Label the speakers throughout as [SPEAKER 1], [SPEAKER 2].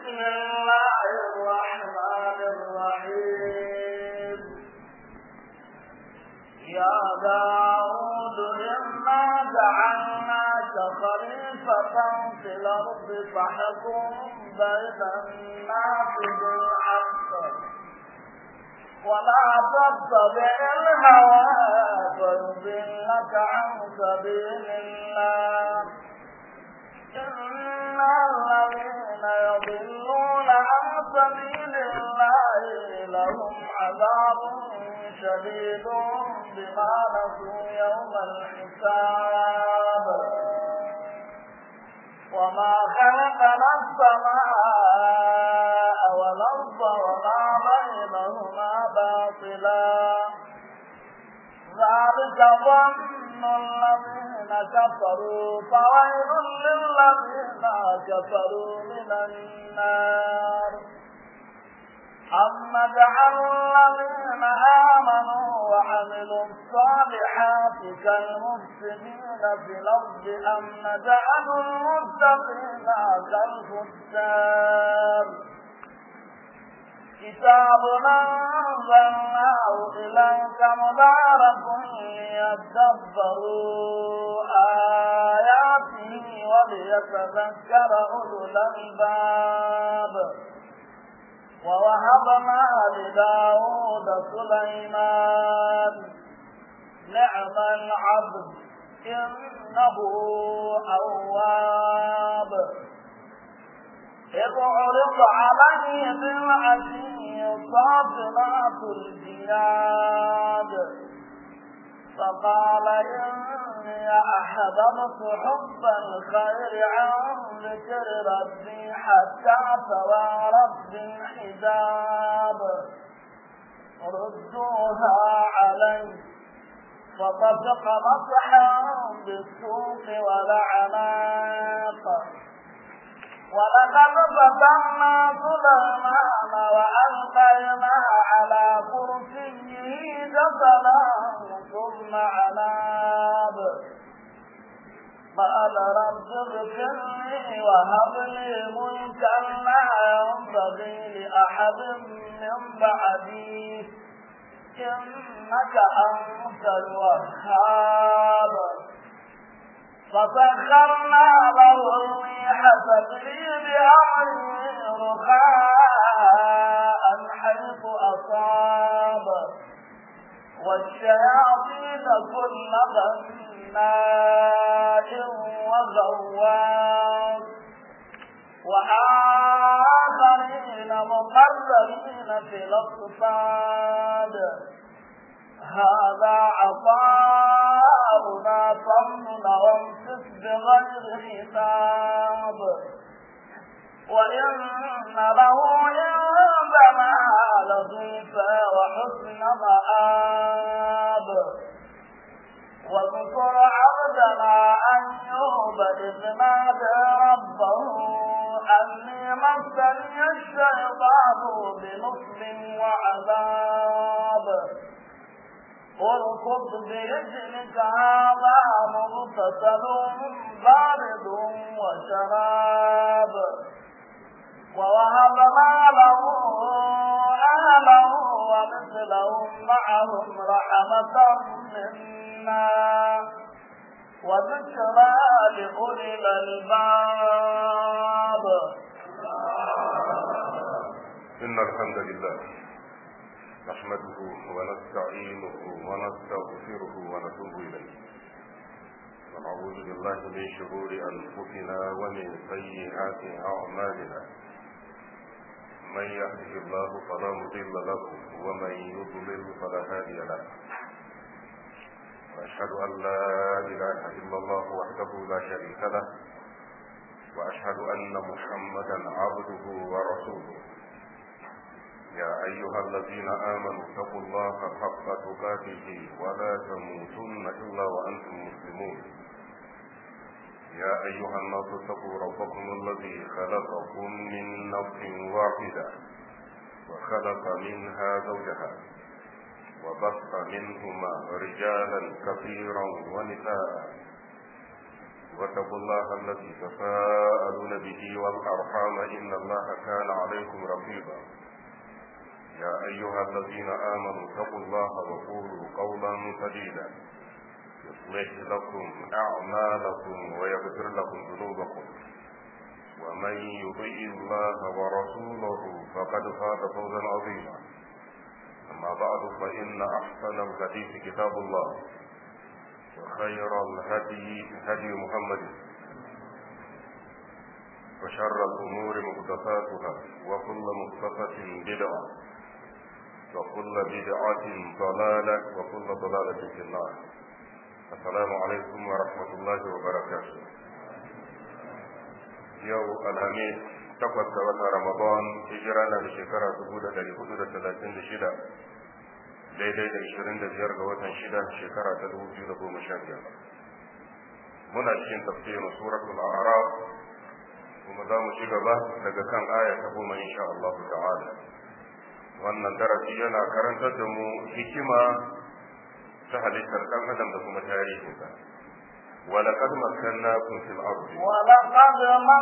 [SPEAKER 1] بسم الله الرحمن الرحيم يا داود إنا جعلناك خليفة في الأرض فاحكم بين الناس بالحق ولا تتبع الهوى فيضلك عن سبيل الله إن الذين يضلون عن سبيل الله لهم عذاب شديد بما نسوا يوم الحساب وما خلقنا السماء والأرض وما بينهما باطلا ذلك ظن الذين كفروا فويل للذين كفروا من النار أم نجعل الذين آمنوا وعملوا الصالحات كالمفسدين في الأرض أم نجعل المتقين كالفجار كتاب أنزلناه إليك مبارك ليدبروا آياته وليتذكر أولو الألباب ووهبنا لداود سليمان نعم العبد إنه أواب إذ عرض عليه بالعشي صافنات الجياد فقال إني أحببت حب الخير عن ذكر ربي حتى توارت بالحجاب ردوها علي فطفق مسحا بالسوق والعناق ولقد فتنا سليمان وألقينا على كرسيه جسدا ثم عناب قال رب اغفر لي وهب لي ملكا لا ينبغي لأحد من بعدي إنك أنت الوهاب فسخرنا له الريح تجري بأمره رخاء حيث أصاب والشياطين كل بناء وغواص وآخرين مقربين في الأصفاد هذا عطاؤنا فمن وامسك بغير حساب وإن له عندنا لزلفى وحسن مآب واذكر عبدنا أيوب إذ نادى ربه أني مسني الشيطان بنصب وعذاب اركض برجلك هذا مغتسل بارد وشراب ووهبنا له أهله ومثلهم معهم رحمة منا وذكرى لأولي الألباب
[SPEAKER 2] إن الحمد لله نحمده ونستعينه ونستغفره ونتوب إليه ونعوذ بالله من شرور أنفسنا ومن سيئات أعمالنا من يهده الله فلا مضل له ومن يضلل فلا هادي له وأشهد أن لا إله إلا الله وحده لا شريك له وأشهد أن محمدا عبده ورسوله يا أيها الذين آمنوا اتقوا الله حق تقاته ولا تموتن إلا وأنتم مسلمون يا أيها الناس اتقوا ربكم الذي خلقكم من نفس واحدة وخلق منها زوجها وبث منهما رجالا كثيرا ونساء واتقوا الله الذي تساءلون به والأرحام إن الله كان عليكم رقيبا يا أيها الذين آمنوا اتقوا الله وقولوا قولا سديدا يصلح لكم أعمالكم ويغفر لكم ذنوبكم ومن يطيع الله ورسوله فقد فاز فوزا عظيما أما بعد فإن أحسن الحديث كتاب الله وخير الهدي هدي محمد وشر الأمور محدثاتها وكل محدثة بدعة وكل بدعة ضلالة وكل ضلالة في النار السلام عليكم ورحمة الله وبركاته يوم الخميس takwas ga watan Ramadan hijira na da shekara dubu da dari hudu da talatin da shida daidai da ishirin da biyar ga watan shida shekara ta dubu biyu da goma sha biyar muna cikin tafsirin suratul a'raf kuma za mu ci gaba daga kan aya ta goma insha Allah ta'ala wannan darasi yana karantar da mu hikima ta halittar ɗan adam da kuma tarihinsa ولقد مكناكم في الأرض
[SPEAKER 1] ولقد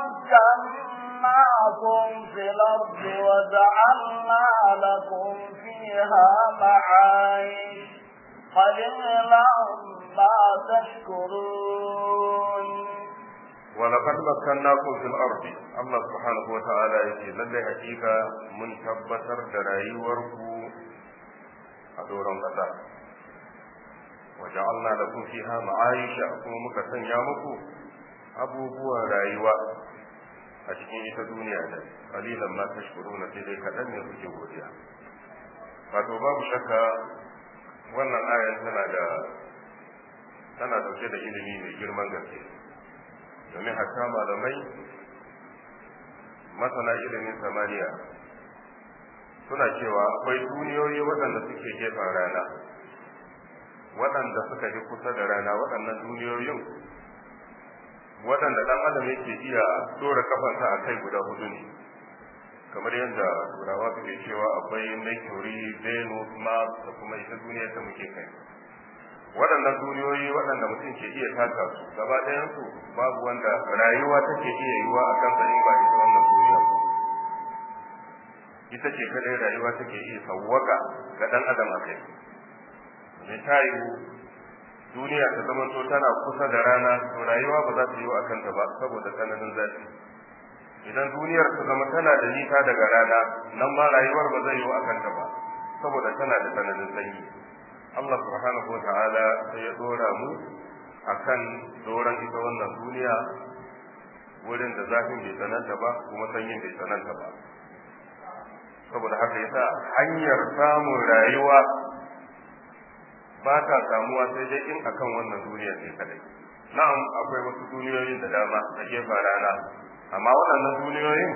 [SPEAKER 1] مكناكم في الأرض وجعلنا لكم فيها معايش قليلا ما تشكرون
[SPEAKER 2] ولقد مكناكم في الأرض الله سبحانه وتعالى يقول لله حقيقة من تبتر درايوركم أدورا قطع وجعلنا لكم فيها معايش كما muka sanya muku abubuwan rayuwa a cikin ita duniya da kalilan ma tashkuruna sai dai kaɗan ne kuke godiya wato babu shakka wannan ayan tana da tana dauke da ilimi mai girman gaske domin hatta malamai masana ilimin samaniya suna cewa akwai duniyoyi waɗanda suke gefen rana waɗanda suka fi kusa da rana waɗannan duniyoyin waɗanda ɗan adam yake iya dora kafansa a kai guda hudu ne kamar yadda turawa suke cewa akwai mercury venus mars da kuma ita duniyar da muke kai waɗannan duniyoyi waɗanda mutum ke iya taka su gaba ɗayansu babu wanda rayuwa take iya yiwa a kansa in ba ita wannan duniya ba ita ce kadai rayuwa take iya sawwaka ga ɗan adam a kai mai ta yiwu duniya ta zama to tana kusa da rana to rayuwa ba za ta yiwu a kanta ba saboda tsananin zafi idan duniyar ta zama tana da nisa daga rana nan ma rayuwar ba zai yiwu a kanta ba saboda tana da tsananin sanyi Allah subhanahu wa ta'ala sai ya dora mu akan doran ita wannan duniya wurin da zafin bai tsananta ba kuma sanyin bai tsananta ba saboda haka yasa hanyar samun rayuwa ba ta samuwa sai dai in akan wannan duniya ne kadai na'am akwai wasu duniyoyin da dama a gefen rana amma waɗannan duniyoyin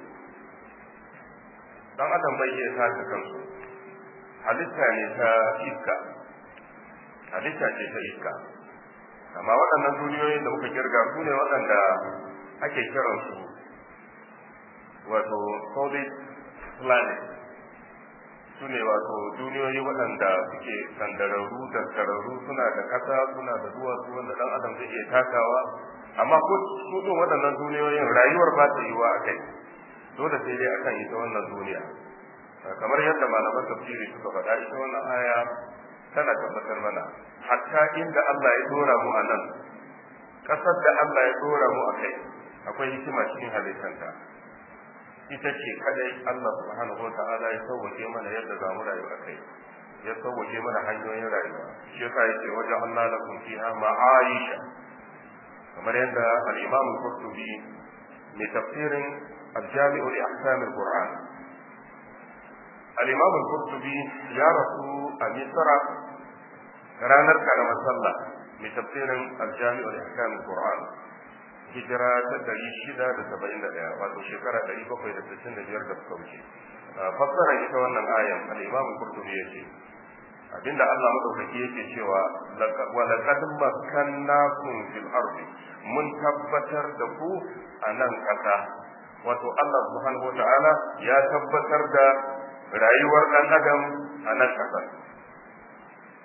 [SPEAKER 2] dan adam bai iya sake kansu halitta ne ta iska halitta ce ta iska amma waɗannan duniyoyin da muka kirga su ne waɗanda ake kiransu wato solid planet su ne wato duniyoyi waɗanda suke sandararru da sararru suna da ƙasa suna da duwatsu wanda ɗan adam zai iya takawa amma ko su ɗin waɗannan duniyoyin rayuwar ba ta yiwa a kai dole sai dai akan ita wannan duniya kamar yadda malaman tafsiri suka faɗa ita wannan aya tana tabbatar mana hatta inda Allah ya dora mu a nan ƙasar da Allah ya dora mu a kai akwai hikima cikin halittanta ita ce kadai Allah subhanahu wata'ala ya sauwake mana yadda za mu rayu a kai ya sauwake mana hanyoyin rayuwa shi yasa yake wajen Allah lakum fiha ma'aisha kamar yadda al-Imam al-Qurtubi mai tafsirin al-Jami'u li ahkam al-Qur'an al-Imam al-Qurtubi ya rasu a Misra ranar karamar sallah mai tafsirin al-Jami'u li ahkam al-Qur'an hijira ta ɗari shida da saba'in da ɗaya wato shekara ɗari bakwai da sittin da biyar da suka wuce fassarar ita wannan ayan al-imam qurtubi yace abinda Allah madaukaki yake cewa wa laqad makkannakum fil ardi mun tabbatar da ku a nan ƙasa wato Allah subhanahu wata'ala ya tabbatar da rayuwar ɗan adam a nan ƙasa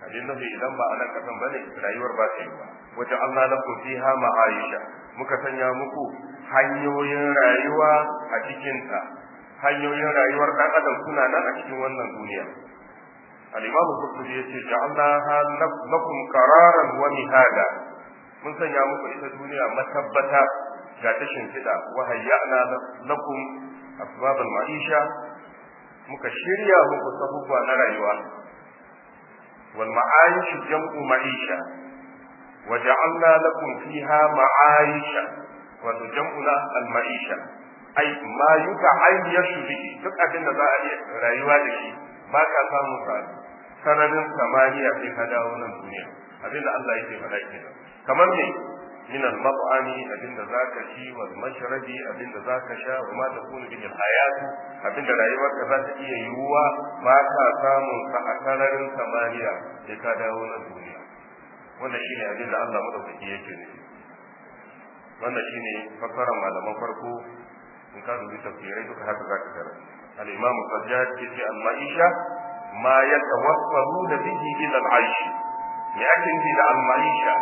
[SPEAKER 2] abin nufi idan ba a nan kasan bane rayuwar ba ta yi ba wajen Allah lakum fiha ma'aisha muka sanya muku hanyoyin rayuwa a cikinta hanyoyin rayuwar dan adam suna nan a cikin wannan duniya al-imam qurtubi yace ja'alnaha lakum qararan wa mihada mun sanya muku ita duniya matabbata ga ta shimfiɗa wa hayyana lakum asbab al-ma'isha muka shirya muku sabubba na rayuwa wal ma'ayish jam'u ma'isha wa ja'alna lakum fiha ma'aisha wa jam'una al-ma'isha ai ma yuta'ayyashu bihi duk abin da za a iya rayuwa da shi ba ka samu sa sanarin samaniya sai ka dawo nan duniya abinda Allah yake faɗa kenan kamar me min al-mat'ami abinda zaka ci wal mashrabi abinda zaka sha wa ma takunu bihi al-hayat abinda rayuwarka za ta iya yiwuwa ba ka samun sa a sararin samaniya sai ka dawo nan duniya wannan shine abinda Allah madaukaki yake nufi wannan shine fassarar malaman farko in ka dubi tafsirai duka haka zaka tarar al-imam sajjad yace al-ma'isha ma yatawassaluna bihi ila al-aish me ake nufi da al-ma'isha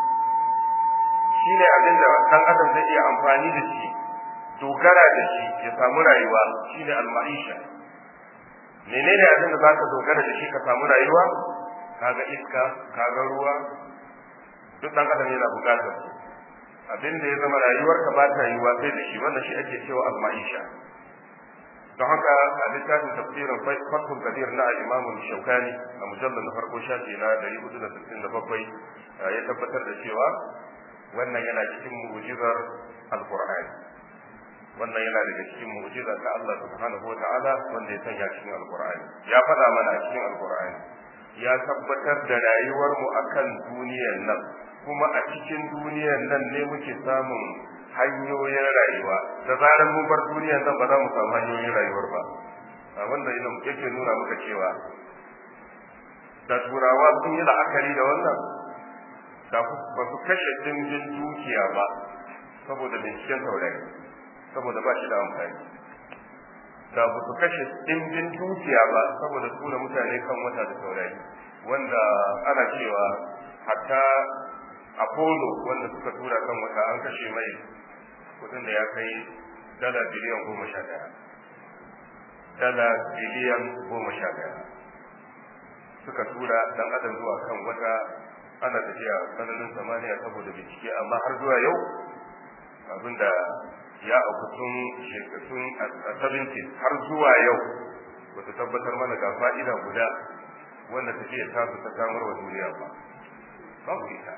[SPEAKER 2] shine abin da dan adam zai iya amfani da shi dogara da shi ya samu rayuwa shine al-ma'isha menene abin da zaka dogara da shi ka samu rayuwa kaga iska kaga ruwa duk dan adam yana bukatar su abin da ya zama rayuwarka ba ta yiwa sai da shi wannan shi ake cewa al-ma'isha don haka a littafin tafsirin fathul kadir na al-imam shaukani a mujallar na farko shafi na 467 ya tabbatar da cewa wannan yana cikin mu'jizar al-qur'ani wannan yana daga cikin mu'jiza ta Allah subhanahu wa ta'ala wanda ya sanya cikin al-qur'ani ya faɗa mana a cikin al-qur'ani ya tabbatar da rayuwar mu akan duniyar nan kuma a cikin duniyar nan ne muke samun hanyoyin rayuwa da zarar mun bar duniyar nan ba za mu samu hanyoyin rayuwar ba wanda yana yake nuna maka cewa da turawa sun yi la'akari da wannan da ba su kashe dimbin dukiya ba saboda binciken taurari saboda ba shi da amfani da ba su kashe dimbin dukiya ba saboda tura mutane kan wata da taurari wanda ana cewa hatta apollo wanda suka tura kan wata an kashe mai kudin da ya kai dala biliyan goma sha daya dala biliyan goma sha daya suka tura dan adam zuwa kan wata ana tafiya sanarin samaniya saboda bincike amma har zuwa yau abinda ya auku tun shekatun a 70 har zuwa yau bata tabbatar mana ga fa'ida guda wanda tafiya ta su ta samar wa duniya ba babu ita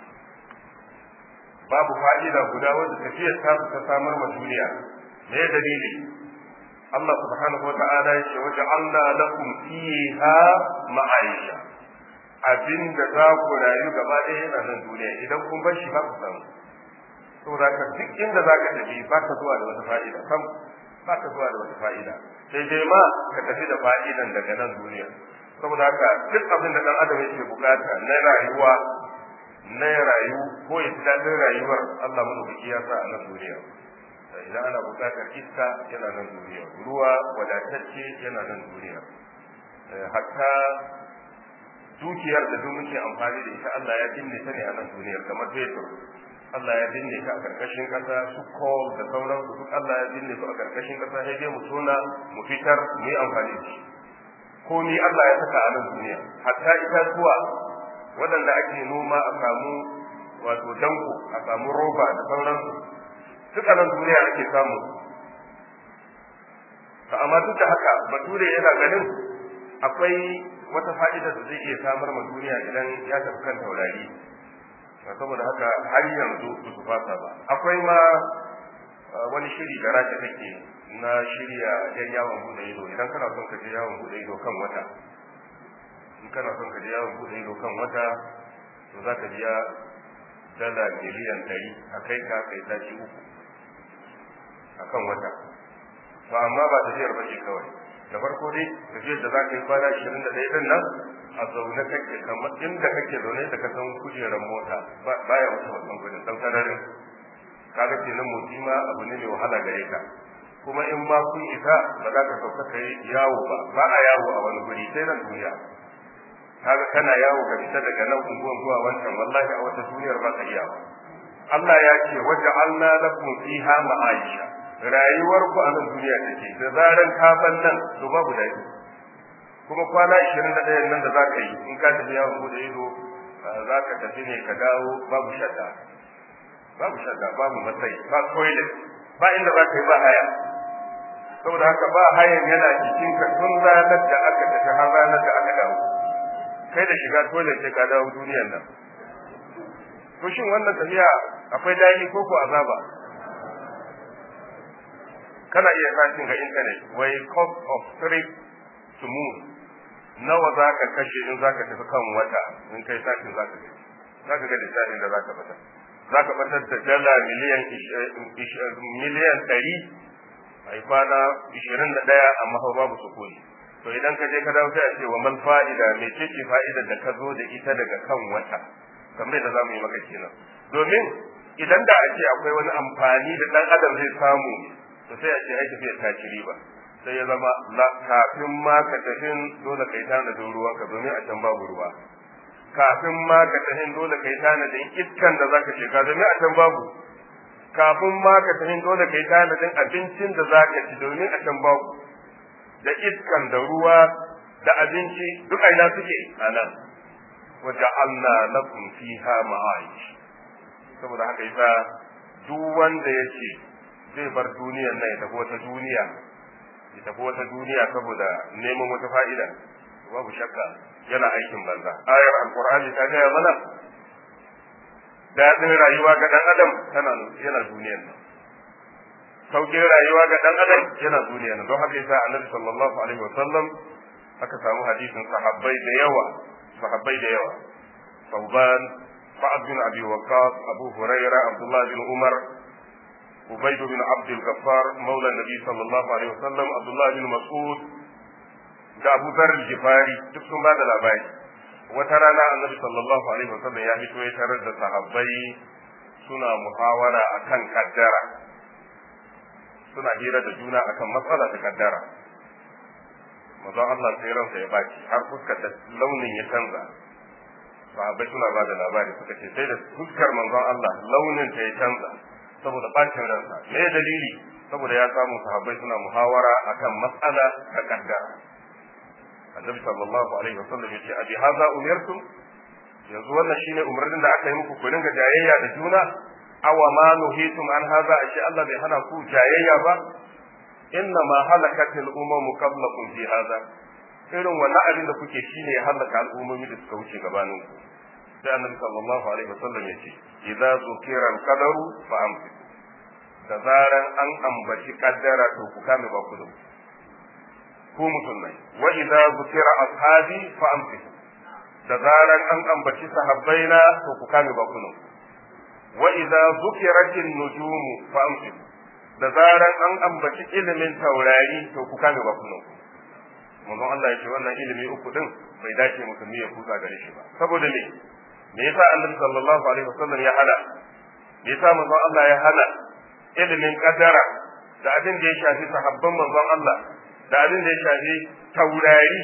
[SPEAKER 2] babu fa'ida guda wanda tafiyar ta su ta samar wa duniya me dalili Allah subhanahu wa ta'ala ya ce waje Allah lakum fiha ma'aisha abinda za ku rayu gaba ɗaya yana nan duniya idan kun bar shi ba ku samu saboda ka duk inda za ka tafi ba ka zuwa da wata fa'ida sam ba ka zuwa da wata fa'ida sai dai ma ka tafi da fa'idan daga nan duniya saboda haka duk abin da dan adam yake bukata na rayuwa na rayu ko ya ji daɗin rayuwar Allah madaukaki ya sa a nan duniya idan ana bukatar iska yana nan duniya ruwa wadatacce yana nan duniya hatta dukiyar da duk muke amfani da ita Allah ya binne ta ne a nan duniyar kamar fetur Allah ya binne ta a karkashin kasa su coal da sauran su duk Allah ya binne su a karkashin kasa sai dai mu tona mu fitar mu yi amfani da shi ko ni Allah ya saka a nan duniya hatta itatuwa waɗanda ake noma a samu wato danko a samu roba da sauran su duk a nan duniya ake samu amma duk da haka bature yana ganin akwai wata fa'ida da zai iya samar ma duniya idan ya tafi kan taurari saboda haka har yanzu ba su fasa ba akwai ma wani shiri da rasha take na shirya yan yawon bude ido idan kana son ka je yawon bude ido kan wata in kana son ka je yawon bude ido kan wata to za ka biya dala miliyan ɗari a kai ka kai tashi uku a kan wata to amma ba tafiyar ba ce kawai da farko dai tafiyar da za ka yi kwana ashirin da ɗaya ɗin nan a zaune kake kamar inda kake zaune da ka san kujerar mota baya wuce wannan gudun ɗan sararin kaga kenan motsi ma abu ne mai wahala gare ka kuma in ma kun isa ba za ka sauka ka yi yawo ba ba a yawo a wani guri sai nan duniya kaga kana yawo ka fita daga nan unguwan zuwa wancan wallahi a wata duniyar ba ka iya ba Allah ya ce waja'alna lakum fiha ma'aisha rayuwar ku a nan duniya take da zaran ka ban nan to babu daɗi kuma kwana 21 nan da zaka yi in ka tafi yawon bude ido zaka tafi ne ka dawo babu shadda babu shadda babu matsayi ba toilet ba inda za ka yi ba haya saboda haka ba hayan yana cikin ka tun ranar da aka tafi har ranar da aka dawo kai da shiga toilet sai ka dawo duniyar nan to shin wannan tafiya akwai daɗi ko ko azaba kana iya sashin ga internet wai cost of trip to moon nawa za ka kashe in za ka tafi kan wata in kai sashin za ka gani za ka ga lissafin da za ka fata za ka batar da dala miliyan miliyan ɗari a yi kwana ishirin da ɗaya amma hau babu sukuni to idan ka je ka dawo sai a ce wa man fa'ida mai ce ce fa'idar da ka zo da ita daga kan wata kamar da za mu yi maka kenan domin idan da a ce akwai wani amfani da ɗan adam zai samu to sai a ce ai tafiya ta ci riba sai ya zama kafin ma ka tafin dole kai tanadin ruwanka domin a can babu ruwa kafin ma ka tahin dole kai tanadin iskan da zaka shiga domin a can babu kafin ma ka tahin dole kai tanadin abincin da zaka ci domin a can babu da iskan da ruwa da abinci duk aina suke a nan wa ja'alna lakum fiha ma'aish saboda haka yasa duk wanda yake zai bar duniyar nan ya tafi wata duniya ya tafi wata duniya saboda neman wata fa'ida babu shakka yana aikin banza ayar alqur'ani ta gaya mana daɗin rayuwa ga ɗan adam tana yana duniyar nan sauƙin rayuwa ga ɗan adam yana duniyar nan don haka yasa annabi sallallahu alaihi wa sallam aka samu hadisin sahabbai da yawa sahabbai da yawa sauban sa'ad bin abi waqqas abu hurairah abdullah bin umar ubayd bin abd al-ghaffar maula nabi sallallahu alaihi wa sallam abdullah bin mas'ud da Abu Zar al-Jifari duk sun ba da labari wata rana Annabi sallallahu alaihi wasallam ya fito ya tarar da sahabbai suna muhawara akan kaddara suna hira da juna akan matsala ta kaddara manzon Allah sai ransa ya baki har fuskar da launin ya canza sahabbai suna ba da labari suka ce sai da fuskar manzon Allah launin ta ya canza saboda bacin ransa me dalili saboda ya samu sahabbai suna muhawara akan matsala ta kaddara annabi sallallahu alaihi wasallam yace abi hadha umirtum yanzu wannan shine umarnin da aka yi muku ku dinga jayayya da juna awa ma nuhitum an hadha ashe Allah bai hana ku jayayya ba inna ma halakatil umamu qablakum fi hadha irin wannan abin da kuke shine ya halaka al'ummomi da suka wuce gabanin ku sai annabi sallallahu alaihi wasallam yace idza zukira al-qadaru fa amsiku da zaran an ambaci kaddara to ku kame ba ku da ku musulmai wa idza zukira ashabi fa amsiku da zaran an ambaci sahabbaina to ku kame bakunan wa idza zukiratin nujumu fa amsiku da zaran an ambaci ilimin taurari to ku kame bakunan manzon Allah ya ce wannan ilimi uku din bai dace musulmi ya kusa gare shi ba saboda me me yasa annabi sallallahu alaihi wasallam ya hana me yasa manzon Allah ya hana ilimin kadara da abin da ya shafi sahabban manzon Allah da abin da ya shafi taurari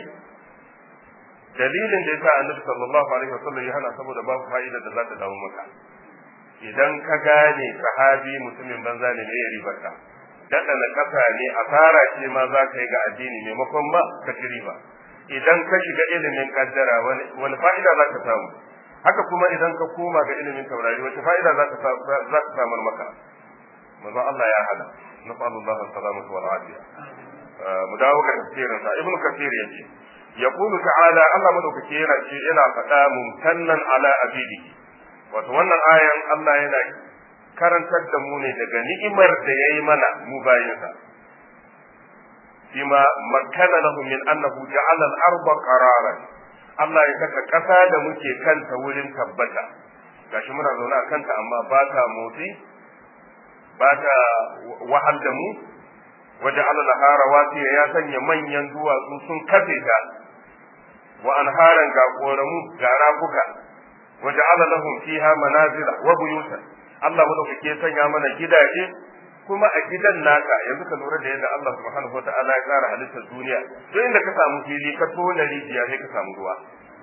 [SPEAKER 2] dalilin da yasa annabi sallallahu alaihi wasallam ya hana saboda babu fa'ida da za ta dawo maka idan ka gane sahabi mutumin banza ne me ya ribarka daɗa na ƙasa ne asara ce ma za ka yi ga addini maimakon ma ka ci riba idan ka shiga ilimin kaddara wani fa'ida za ka samu haka kuma idan ka koma ga ilimin taurari wace fa'ida za ka samar maka manzo Allah ya hada nasallu Allah salamatu wal afiya mu dawo ga tafsirin sa ibnu kathir yace yaqulu ta'ala Allah madaukake yana ce yana faɗa mumtannan ala abidi wato wannan ayan Allah yana karantar da mu ne daga ni'imar da yayi mana mu bayinsa bima makkana lahu min annahu ja'ala al-arda qararan Allah ya saka ƙasa da muke kanta wurin tabbata gashi muna zaune a kanta amma ba ta motsi ba ta wahal da mu waje Allah rawasiya ya sanya manyan duwatsu sun kafe ta wa anharan ga koramu ga rafuka waje lahum fiha manazila wa buyutan Allah madaukake ya sanya mana gidaje kuma a gidan naka yanzu ka lura da yadda Allah subhanahu wataala ya tsara halittar duniya duk inda ka samu fili ka tona rijiya sai ka samu ruwa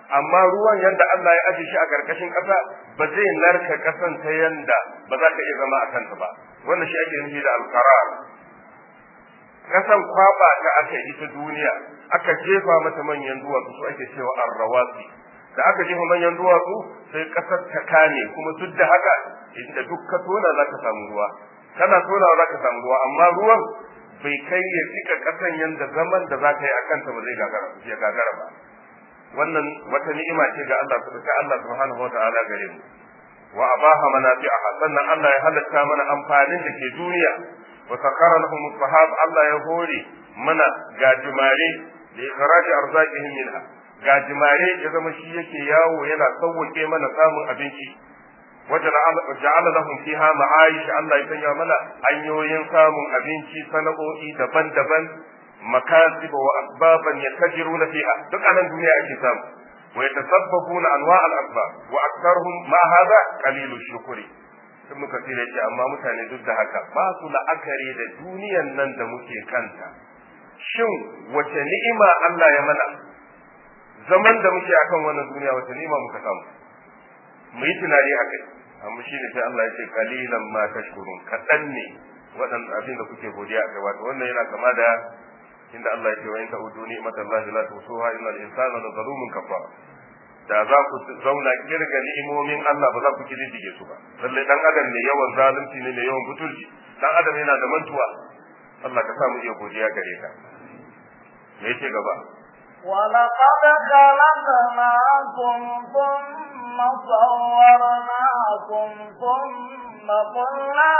[SPEAKER 2] amma ruwan yanda Allah ya aje shi a karkashin ƙasa ba zai narka ƙasan ta yanda ba za ka iya zama a kanta ba wannan shi ake nufi da alqarar ƙasan kwaba ta aka yi ta duniya aka jefa mata manyan duwatsu su ake cewa arrawasi da aka jefa manyan duwatsu sai ƙasar ta kame kuma duk da haka inda duk ka tona za ka samu ruwa kana tonawa za ka samu ruwa amma ruwan bai kai ya cika ƙasan yanda zaman da za ka yi a kanta ba zai gagara ba wannan wata ni'ima ce ga Allah ta Allah subhanahu wata'ala gare mu wa abaha manafi'aha sannan Allah ya halatta mana amfanin da ke duniya wa sakara lahum sahab Allah ya hore mana gajimare da ikhraji arzaqihim minha gajimare ya zama shi yake yawo yana sauwake mana samun abinci وجعل لهم فيها معايش Allah ya sanya mana hanyoyin samun abinci sana'o'i daban-daban makasib wa asbaban yatajiruna fiha duk anan duniya ake samu wa yatasabbabuna anwa' al-asbab wa aktharuhum ma hadha qalilu shukri ibn kathir yace amma mutane duk da haka ba su la'akari da duniyan nan da muke kanta shin wace ni'ima Allah ya mana zaman da muke akan wannan duniya wace ni'ima muka samu mu yi tunani a kai amma shi ne sai Allah ya ce kalilan ma tashkurun kaɗan ne waɗanda abin da kuke godiya a kai wato wannan yana kama da inda Allah ya ce wa in ta'udu ni'matallahi la tusuha innal insana la zalumun kafar da za ku zauna kirga ni'imomin Allah ba za ku kididdige su ba lalle dan adam ne yawan zalunci ne ne yawan butulci dan adam yana da mantuwa Allah ka sa mu iya godiya gare ka me yake gaba
[SPEAKER 1] ولقد خلقناكم ثم صورناكم ثم قلنا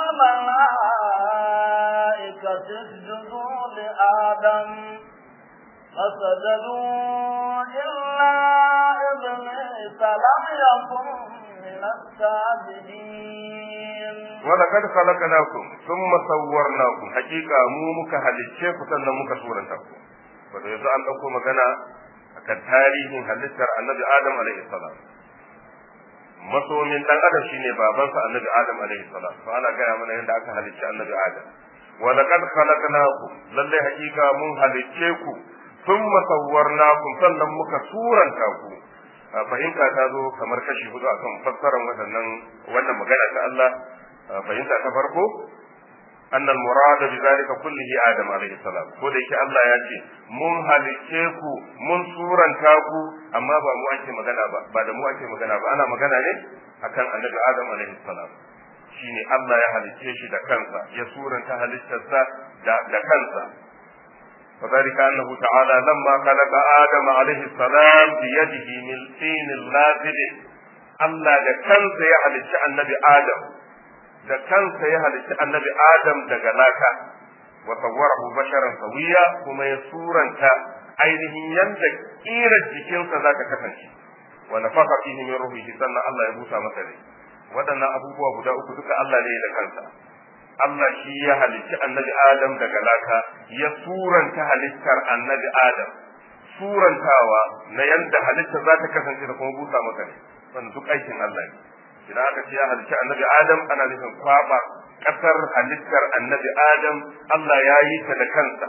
[SPEAKER 1] للملائكة اسجدوا لآدم فسجدوا إلا إبليس لم يكن من الساجدين
[SPEAKER 2] ولقد خلقناكم ثم صورناكم حقيقة مو muka halicce ku sannan muka suranta ku wato yanzu an ɗauko magana akan tarihin halittar annabi adam alaihi salam masomin dan adam shine babansa annabi adam alaihi salam to ana gaya mana yadda aka halicci annabi adam wa laqad khalaqnakum lalle hakika mun halicce ku thumma sawwarnakum sannan muka suranta ku fahimta ta zo kamar kashi hudu akan fassarar waɗannan wannan magana ta Allah fahimta ta farko أن المراد بذلك كله آدم عليه السلام ko da yake Allah ya ce mun halicce ku mun suranta ku amma ba mu ake magana ba ba da mu ake magana ba ana magana ne akan annabi Adam alaihi salam shine Allah ya halicce shi da kansa ya suranta halittarsa da da kansa وذلك أنه تعالى لما خلق آدم عليه السلام بيده من طين لازل الله da kansa ya halicci annabi Adam da kansa ya halitta annabi Adam daga laka wa sawwarahu basharan sawiya kuma ya suranta ainihin yanda kirar jikinsa za ta kasance wa nafaka fihi min ruhihi sannan Allah ya busa masa rai waɗannan abubuwa guda uku duka Allah ne da kansa Allah shi ya halitta annabi Adam daga laka ya suranta halittar annabi Adam surantawa na yanda halitta za ta kasance da kuma busa masa rai wannan duk aikin Allah ne idan aka ce ya halicci annabi adam ana nufin kwaba kasar halittar annabi adam Allah ya yi ta da kansa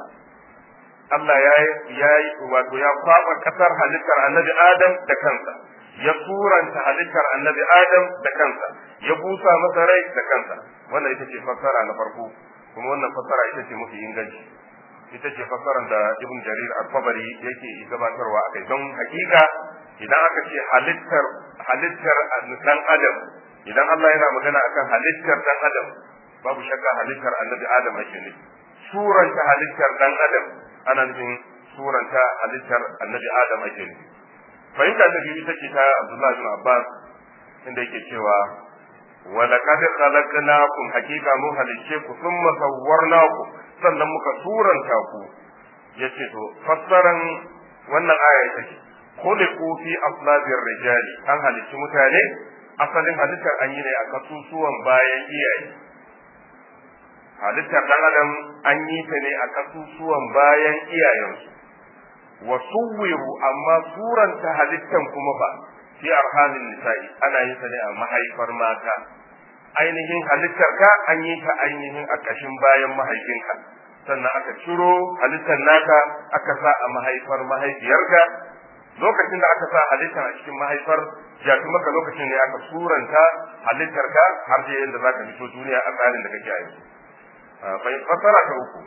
[SPEAKER 2] Allah ya yi wato ya kwaba kasar halittar annabi adam da kansa ya suranta halittar annabi adam da kansa ya busa masa rai da kansa wannan ita ce fassara na farko kuma wannan fassara ita ce mafi inganci ita ce fassarar da ibn jarir al-tabari yake gabatarwa akai don hakika idan aka ce halittar halittar dan adam idan Allah yana magana akan halittar dan adam babu shakka halittar annabi adam ake ne suranta halittar dan adam ana nufin suranta halittar annabi adam ake ne fahimta ta biyu ita ce ta Abdullahi bin Abbas inda yake cewa wa laqad khalaqnakum hakika mu halicce ku thumma sawwarnakum sannan muka suranta ku yace to fassaran wannan aya ita ce khuliqu fi aslabir rijali an halicci mutane asalin halittar an yi ne a kasusuwan bayan iyaye halittar dan adam an yi ta ne a kasusuwan bayan iyayensu wa suwiru amma suranta halittan kuma ba fi arhamin nisa'i ana yin ta ne a mahaifar mata ainihin halittar ka an yi ta ainihin a kashin bayan mahaifinka sannan aka ciro halittar naka aka sa a mahaifar mahaifiyarka lokacin da aka sa halittar a cikin mahaifar jafi maka lokacin ne aka suranta halittar ka har da yadda zaka fito duniya a tsarin da kake a yanzu bai fasara ta uku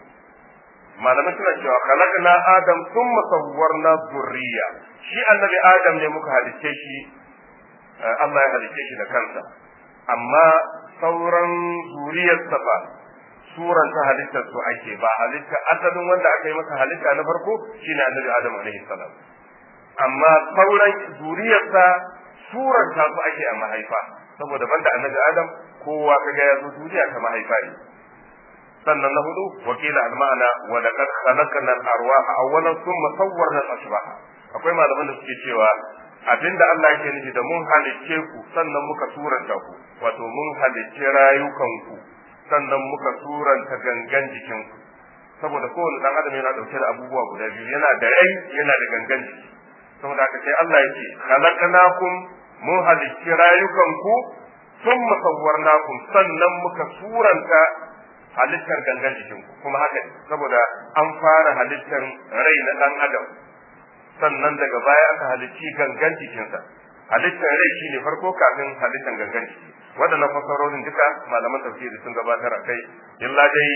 [SPEAKER 2] malamai suna cewa khalaqna adam thumma sawwarna dhurriya shi annabi adam ne muka halicce shi Allah ya halicce shi da kansa amma sauran zuriyarsa ba suran ta halittar su ake ba halitta asalin wanda aka yi masa halitta na farko shine annabi adam alaihi salam amma sauran zuriyarsa suran ta su ake a mahaifa saboda banda annabi adam kowa kaga ya zo duniya ta mahaifa ne sannan na hudu wakila al-ma'ana wa laqad khalaqna al-arwaha awwalan thumma sawwarna al-ashbaha akwai malaman da suke cewa abinda Allah yake nufi da mun halicce ku sannan muka suranta ku wato mun halicce rayukanku sannan muka suranta gangan jikinku saboda kowane dan adam yana dauke da abubuwa guda biyu yana da rai yana da gangan jiki saboda haka sai Allah yake khalaqnakum mun halicci rayukanku thumma sawwarnakum sannan muka suranta halittar gangan jikinku kuma haka saboda an fara halittar rai na dan adam sannan daga baya aka halicci gangan jikinsa halittar rai shine farko kafin halittar gangan jiki waɗannan fasarorin duka malaman tafsiri sun gabatar a kai illa dai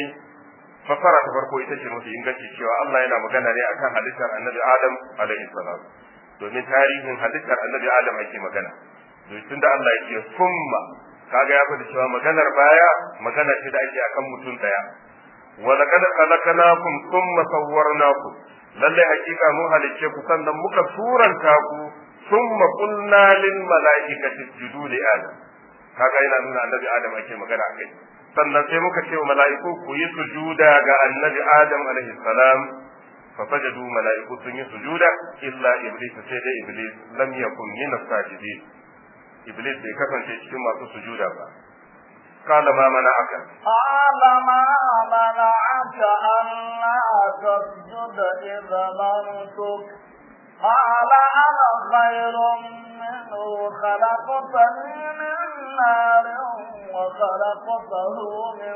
[SPEAKER 2] fasara ta farko ita ce mafi inganci cewa Allah yana magana ne akan halittar annabi Adam alaihi salam domin tarihin halittar annabi Adam ake magana tun da Allah yake summa kaga ya faɗi cewa maganar baya magana ce da ake akan mutum daya wa laqad khalaqnakum thumma sawwarnakum lalle hakika mun halicce ku sannan muka suranta ku thumma qulna lil malaikati isjudu li adam kaga yana nuna annabi adam ake magana akai sannan sai muka ce wa mala'iku ku yi sujuda ga annabi adam alaihi salam fa sajadu mala'iku sun yi sujuda illa iblis sai dai iblis lam yakun min as-sajidin iblis bai kasance cikin masu sujuda ba قال ما منعك
[SPEAKER 1] قال ما منعك ألا تسجد إذا مرتك قال أنا خير منه خلقتني من نار وخلقته من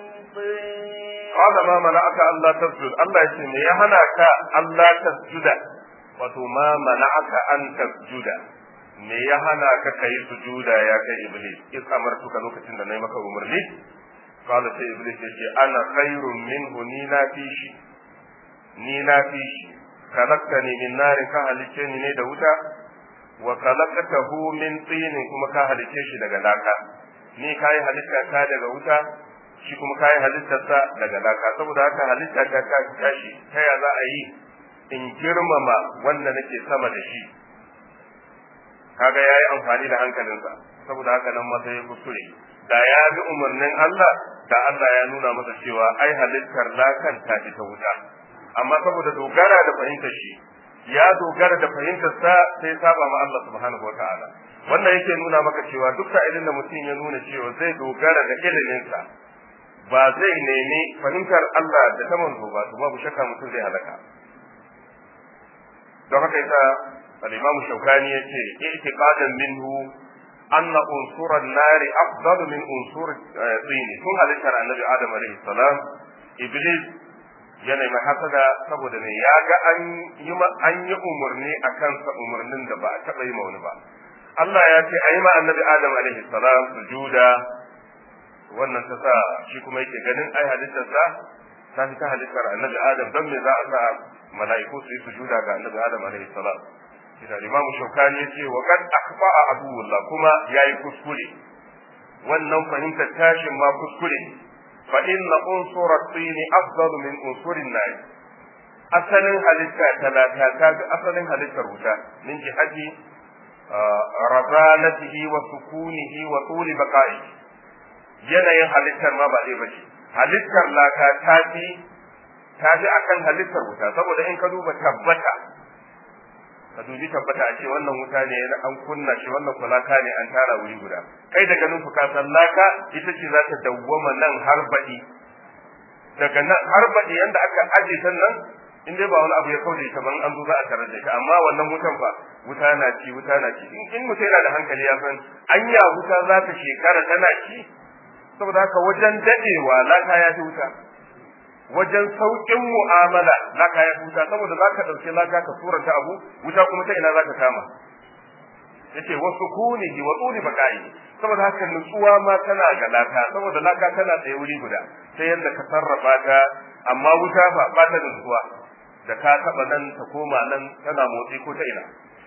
[SPEAKER 1] طين
[SPEAKER 2] قال ما منعك ألا تسجد الله يسمي يا هناك ألا تسجد wato ma mana'aka an tasjuda me ya hana ka kai sujuda ya kai iblis in amartuka lokacin da nayi maka umarni qala sai iblis ya ce ana khairun minhu ni na fi shi ni na fi shi khalaqtani min nar ka halice ni ne da wuta wa khalaqtahu min tin kuma ka halice shi daga laka ni kai halitta ta daga wuta shi kuma kai halittar sa daga laka saboda haka halitta ta ta tashi ta ya za a yi in girmama wanda nake sama da shi kaga yayi amfani da hankalinsa saboda haka nan masa ya kuskure da ya bi umarnin Allah da Allah ya nuna masa cewa ai halittar lakan ta ta wuta amma saboda dogara da fahimtar shi ya dogara da fahimtar sa sai saba ma Allah subhanahu wataala wannan yake nuna maka cewa duk sa'ilin da mutum ya nuna cewa zai dogara da iliminsa ba zai nemi fahimtar Allah da ta manzo ba to babu shakka mutum zai halaka don haka yasa al-Imam Shawkani yace i'tiqadan minhu anna unsur an-nar afdalu min unsur tin tun halittar annabi Adam alaihi salam iblis yana mai hasada saboda ne ya ga an yi an yi umarni a kansa umarnin da ba a taɓa yi ma wani ba Allah ya ce a yi ma annabi Adam alaihi salam sujuda wannan ta sa shi kuma yake ganin ai halittarsa ta fi ta halittar annabi Adam don me za a sa mala'iku su yi sujuda ga annabi Adam alaihi salam idan imamu shaukani ya ce wa kad akhfa'a aduwullah kuma yayi kuskure wannan fahimtar tashin ma kuskure fa inna unsur at-tin afdal min unsur an-nar asalin halitta talata ta ga asalin halittar wuta min jihati razanatihi wa sukunihi wa tuli baqa'i yanayin halittar ma ba ɗaya bace halittar laka ta fi ta fi akan halittar wuta saboda in ka duba tabbata ka dubi tabbata a ce wannan wuta ne an kunna shi wannan kulaka ne an tara wuri guda kai da ganin ku ka san laka ita ce za ta dawwama nan har baɗi daga nan har baɗi yanda aka aje ta nan in dai ba wani abu ya kauce ta ban an zo za a tarar da ita amma wannan wutan fa wuta na ci wuta na ci in mutum yana da hankali ya san anya wuta za ta shekara tana ci saboda haka wajen dadewa laka ya fi wuta wajen sauƙin mu'amala laka ya huta saboda zaka dauke laka ka suranta abu wuta kuma ta ina zaka kama yace wasu kunihi wa tsuri bakai saboda haka nutsuwa ma tana ga laka saboda laka tana tsaye wuri guda sai yadda ka sarrafa ta amma wuta fa ba ta nutsuwa da ka taba nan ta koma nan tana motsi ko ta ina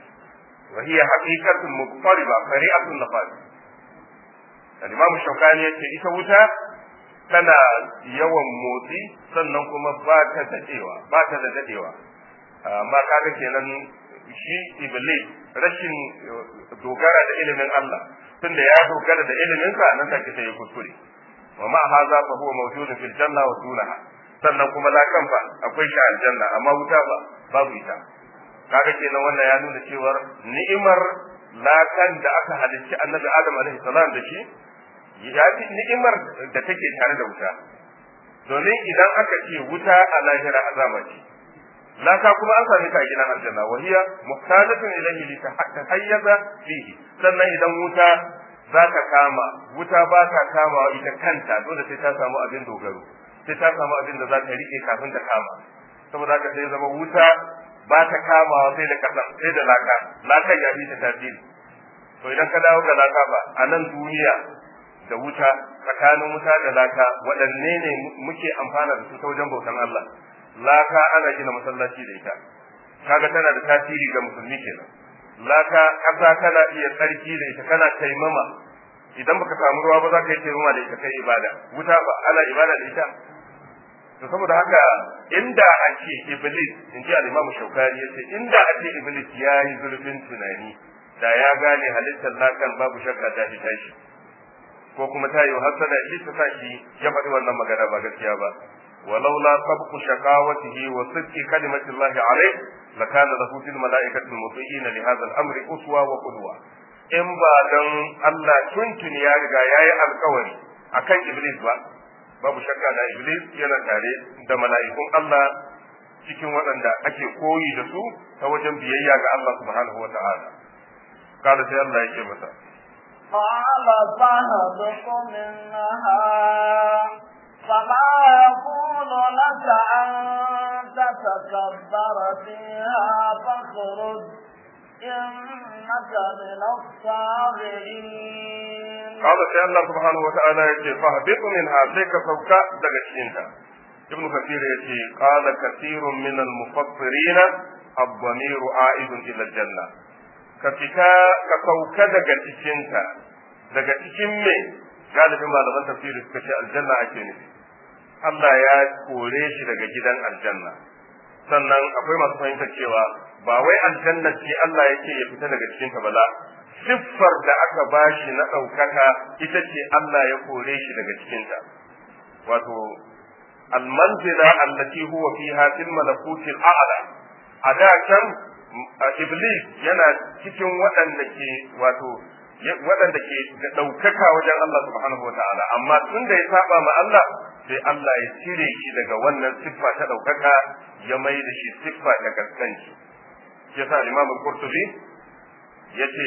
[SPEAKER 2] wa hiya haqiqatun muqtariba fari'atun nafas al-imam shaukani yace ita wuta tana yawan motsi sannan kuma ba ta dadewa ba ta da dadewa amma kaga kenan shi iblis rashin dogara da ilimin Allah tunda ya dogara da ilimin sa nan take sai ya kuskure wa ma hadha fa huwa mawjudun fil janna wa dunaha sannan kuma lakan fa akwai shi aljanna amma wuta ba babu ita kaga kenan wannan ya nuna cewar ni'imar lakan da aka halicci annabi adam alaihi salam da shi ya fi ni'imar da take tare da wuta domin idan aka ce wuta a lahira azaba ce laka kuma an sami ta a gidan aljanna wa hiya muhtajatun ilayhi li tahayyaza fihi sannan idan wuta za ta kama wuta ba ta kama ita kanta dole sai ta samu abin dogaro sai ta samu abin da za ta rike kafin ta kama saboda haka sai zama wuta ba ta kamawa sai da kasa sai da laka laka ya fi ta tasiri to idan ka dawo ga laka ba a nan duniya da wuta tsakanin wuta da laka waɗanne ne muke amfana da su ta wajen bautan Allah laka ana gina masallaci da ita kaga tana da tasiri ga musulmi kenan laka ƙasa kana iya tsarki da ita kana taimama idan baka samu ruwa ba za ka yi taimama da ita kai ibada wuta ba ana ibada da ita to saboda haka inda a ce iblis in ji al-imam shaukari yace inda a ce iblis ya yi zurfin tunani da ya gane halittar lakan babu shakka ta fi tashi ko kuma ta yi hasada shi ta sa shi ya faɗi wannan magana ba gaskiya ba ولولا سبق شقاوته وصدق كلمة الله عليه لكان له في الملائكة المطيعين لهذا الأمر أسوة وقدوة in ba don Allah tuntuni ya riga ya yi alkawari a kan Iblis ba, babu shakka da Iblis yana tare da mala'ikun Allah cikin waɗanda ake koyi da su ta wajen biyayya ga Allah subhanahu wa ta'ala. Kada sai Allah ya ce masa.
[SPEAKER 1] قال فاهبط منها فما يكون لك أن تتكبر فيها فاخرج إنك من الصاغرين
[SPEAKER 2] قال سي الله سبحانه وتعالى يجي فاهبط منها سيك سوكا دغشينتا ابن كثير يجي قال كثير من المفسرين الضمير عائد إلى الجنة كفتا كسوكا دغشينتا daga cikin me galibin malaman tafsiri suka ce aljanna ake nufi Allah ya kore shi daga gidan aljanna sannan akwai masu fahimtar cewa ba wai aljanna ce Allah yake ya fita daga cikin ta bala siffar da aka bashi na ɗaukaka ita ce Allah ya kore shi daga cikin ta wato almanzila allati huwa fiha fil malakutil a'la a da can iblis yana cikin waɗanda ke wato waɗanda ke da ɗaukaka wajen Allah subhanahu wa ta'ala amma tun da ya saba ma Allah sai Allah ya cire shi daga wannan siffa ta ɗaukaka ya mai da shi siffa ta gaskanci shi yasa Imam Qurtubi yace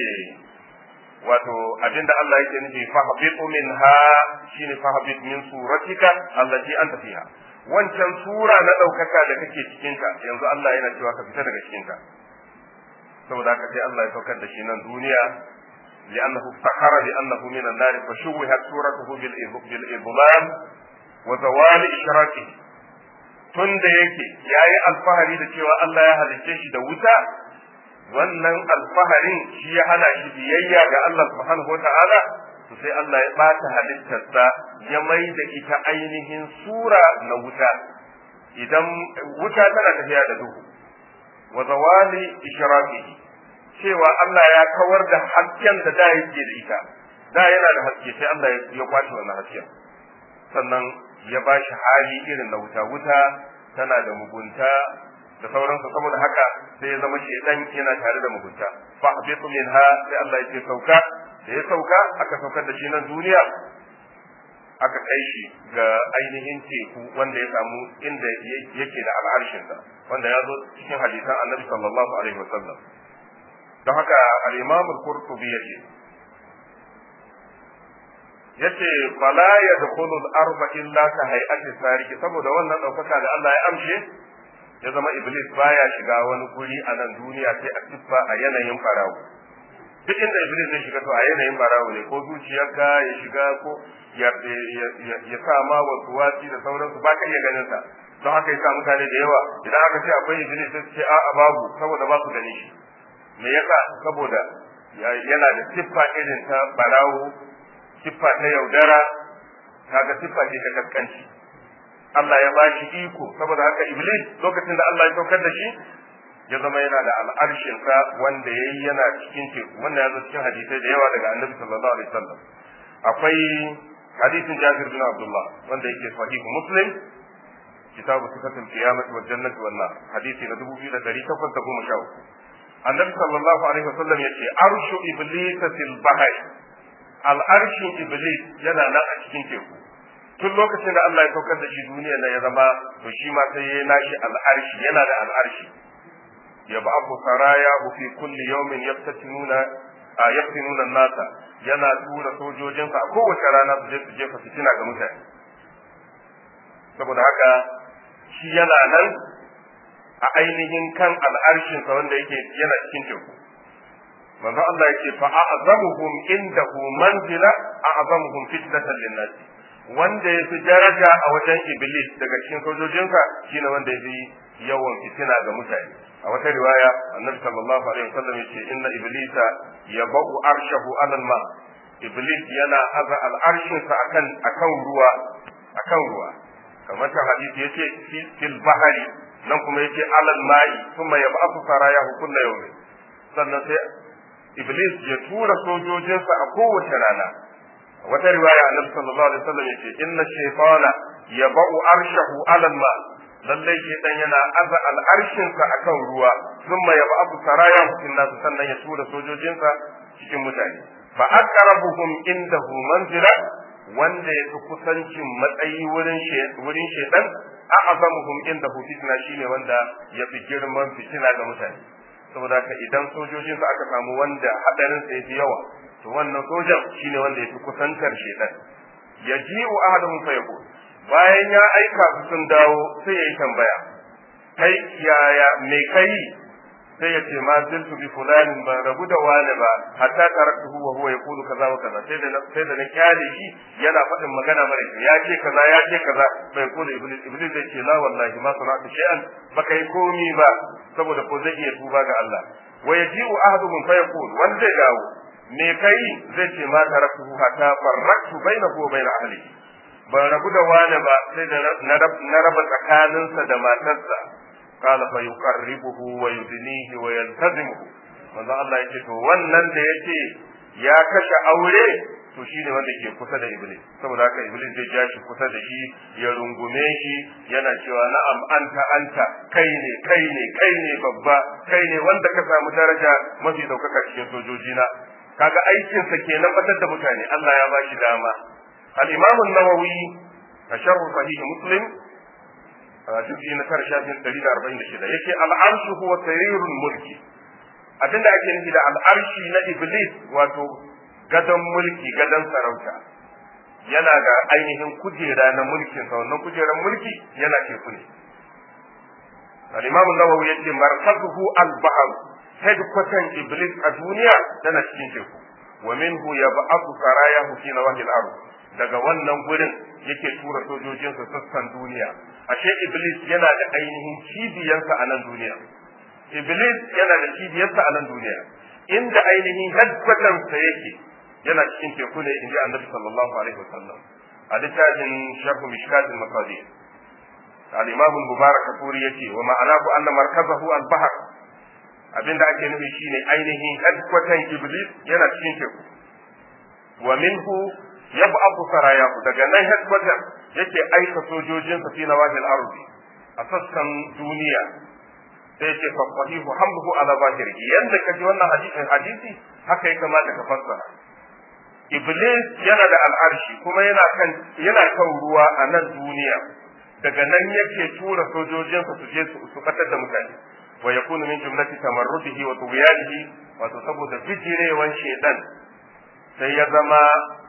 [SPEAKER 2] wato abinda Allah yake nufi fahabitu minha shine fahabit min suratika allati anta fiha wancan sura na ɗaukaka da kake cikin ta yanzu Allah yana cewa ka fita daga cikin ta saboda haka sai Allah ya saukar da shi nan duniya لأنه افتخر بأنه من النار فشوهت صورته بالإظلام وزوال إشراكه tun da yake ya yi alfahari da cewa Allah ya halicce shi da wuta wannan alfaharin shi ya hana shi biyayya ga Allah subhanahu wata'ala to sai Allah ya ɓata halittarsa ya mai da ita ainihin sura na wuta idan wuta tana tafiya da duhu wa zawali ishraqihi cewa Allah ya kawar da hasken da da yake da ita da yana da haske sai Allah ya kwace wannan hasken sannan ya ba shi hali irin na wuta wuta tana da mugunta da sauransu saboda haka sai ya zama shedan yana tare da mugunta fa habitu minha sai Allah ya ce sauka da ya sauka aka saukar da shi nan duniya aka kai shi ga ainihin teku wanda ya samu inda yake da al'arshinsa wanda ya zo cikin hadisan annabi sallallahu alaihi wasallam don haka al-imam al-qurtubi yace yace fala yadkhulu al-arba illa ka hay'ati sariki saboda wannan daukaka da Allah ya amshe ya zama iblis baya shiga wani guri a nan duniya sai a siffa a yanayin farawo duk inda iblis zai shiga to a yanayin farawo ne ko zuciyarka ya shiga ko ya ya sa ma wasu wasi da sauransu ba ka iya ganin sa don haka yasa mutane da yawa idan aka ce akwai iblis sai su ce a'a babu saboda ba su gani shi me yasa saboda yana da siffa irin ta barawo siffa ta yaudara kaga siffa ce ta kaskanci Allah ya ba shi iko saboda haka iblis lokacin da Allah ya saukar da shi ya zama yana da al'arshin sa wanda yayi yana cikin teku wannan ya zo cikin hadisai da yawa daga Annabi sallallahu alaihi wasallam akwai hadisin Jabir bin Abdullah wanda yake sahihu Muslim kitabu sifatul qiyamah wal jannati wan nar hadisi na 2813 Annabi sallallahu alaihi wasallam yace arshu iblis fil bahri al'arshin iblis yana nan a cikin teku tun lokacin da Allah ya saukar da shi duniya na ya zama to shi ma sai ya nashi al'arshi yana da al'arshi ya ba abu saraya fi kulli yawmin yaftatinuna a yaftinuna nasa yana tura sojojinsa a kowace rana su je su jefa fitina ga mutane saboda haka shi yana nan a ainihin kan al'arshinsa wanda yake yana cikin teku manzo Allah yake fa a'zamuhum indahu manzila a'zamuhum fitnatan lin-nas wanda yafi daraja a wajen iblis daga cikin sojojinsa shine wanda yafi yawan fitina ga mutane a wata riwaya annabi sallallahu alaihi wasallam yace inna iblisa yabau arshahu ala ma iblis yana aza al'arshinsa akan akan ruwa akan ruwa kamar ta hadisi yace fil bahari nan kuma yace alal ma'i kuma yab'athu sarayahu kullu yawmin sannan sai Iblis ya tura sojojinsa a kowace rana. Wata riwaya Annabi sallallahu alaihi wasallam yace inna shaytana yaba'u arshahu 'ala ma lallai shaytan yana aza al'arshinsa akan ruwa thumma yab'u sarayahu fil nas sannan ya tura sojojinsa cikin mutane fa aqrabuhum indahu manzila wanda ya fi kusancin matsayi wurin wurin shaytan a'azamuhum indahu fitna shine wanda ya fi girman fitina ga mutane saboda haka idan sojojin su aka samu wanda hadarin sa yafi yawa to wannan sojan shine wanda yafi kusantar shedan yaji'u ahaduhum fa yaqul bayan ya aika su sun dawo sai yayi tambaya kai yaya me kai sai ya ce ma ziltu bi fulanin ba rabu da wani ba hatta taraktuhu wa huwa yaqulu kaza wa kaza sai da sai da na kyale shi yana faɗin magana mara ya ce kaza ya ce kaza bai kula iblis iblis zai ce la wallahi ma sana'tu shay'an baka yi komi ba saboda ko zai iya tuba ga Allah wa yaji'u ahaduhum fa yaqul wanda zai dawo me kai zai ce ma taraktuhu hatta farraktu bainahu wa bain ahlihi ban rabu da wani ba sai da na raba tsakaninsa da matarsa قال فيقربه ويدنيه ويلتزمه manzo Allah yake to wannan da yake ya kashe aure to shine wanda ke kusa da iblis saboda haka iblis zai ja shi kusa da shi ya rungume shi yana cewa na'am anta anta kai ne kai ne kai ne babba kai ne wanda ka samu daraja mafi daukaka cikin sojojina kaga aikin sa kenan batar da mutane Allah ya bashi dama al-imam an-nawawi a sharh sahih muslim juzi na tara shafin ɗari da arba'in da shida yake al'arshu huwa sarirul mulki abinda ake nufi da al'arshi na iblis wato gadon mulki gadon sarauta yana da ainihin kujera na mulkin sa wannan kujeran mulki yana teku ne al-imam an-nawawi yace markazuhu al-bahr headquarter iblis a duniya tana cikin teku wa minhu yab'athu sarayahu fi nawahil ardh daga wannan gurin yake tura sojojinsa sassan duniya ashe iblis yana da ainihin cibiyarsa a nan duniya iblis yana da cibiyarsa a nan duniya inda ainihin headquartersa yake yana cikin teku ne inji annabi sallallahu alaihi wasallam a littafin sharhu mishkatin masadir al-imam mubarak kafuri yace wa ma'anahu anna markazahu al-bahr abinda ake nufi shine ainihin headquarter iblis yana cikin teku wa minhu yab'athu sarayahu daga nan headquarter yake aika sojojinsa fi nawahil ardi a sassan duniya sai yake fa sahihu hamduhu ala zahirihi yanda kaji wannan hadisin hadisi haka ya kamata ka fassara iblis yana da al'arshi kuma yana kan yana kan ruwa a nan duniya daga nan yake tura sojojinsa su je su katar da mutane wa yakunu min jumlati tamarrudihi wa tughyanihi wato saboda bijirewan shedan sai ya zama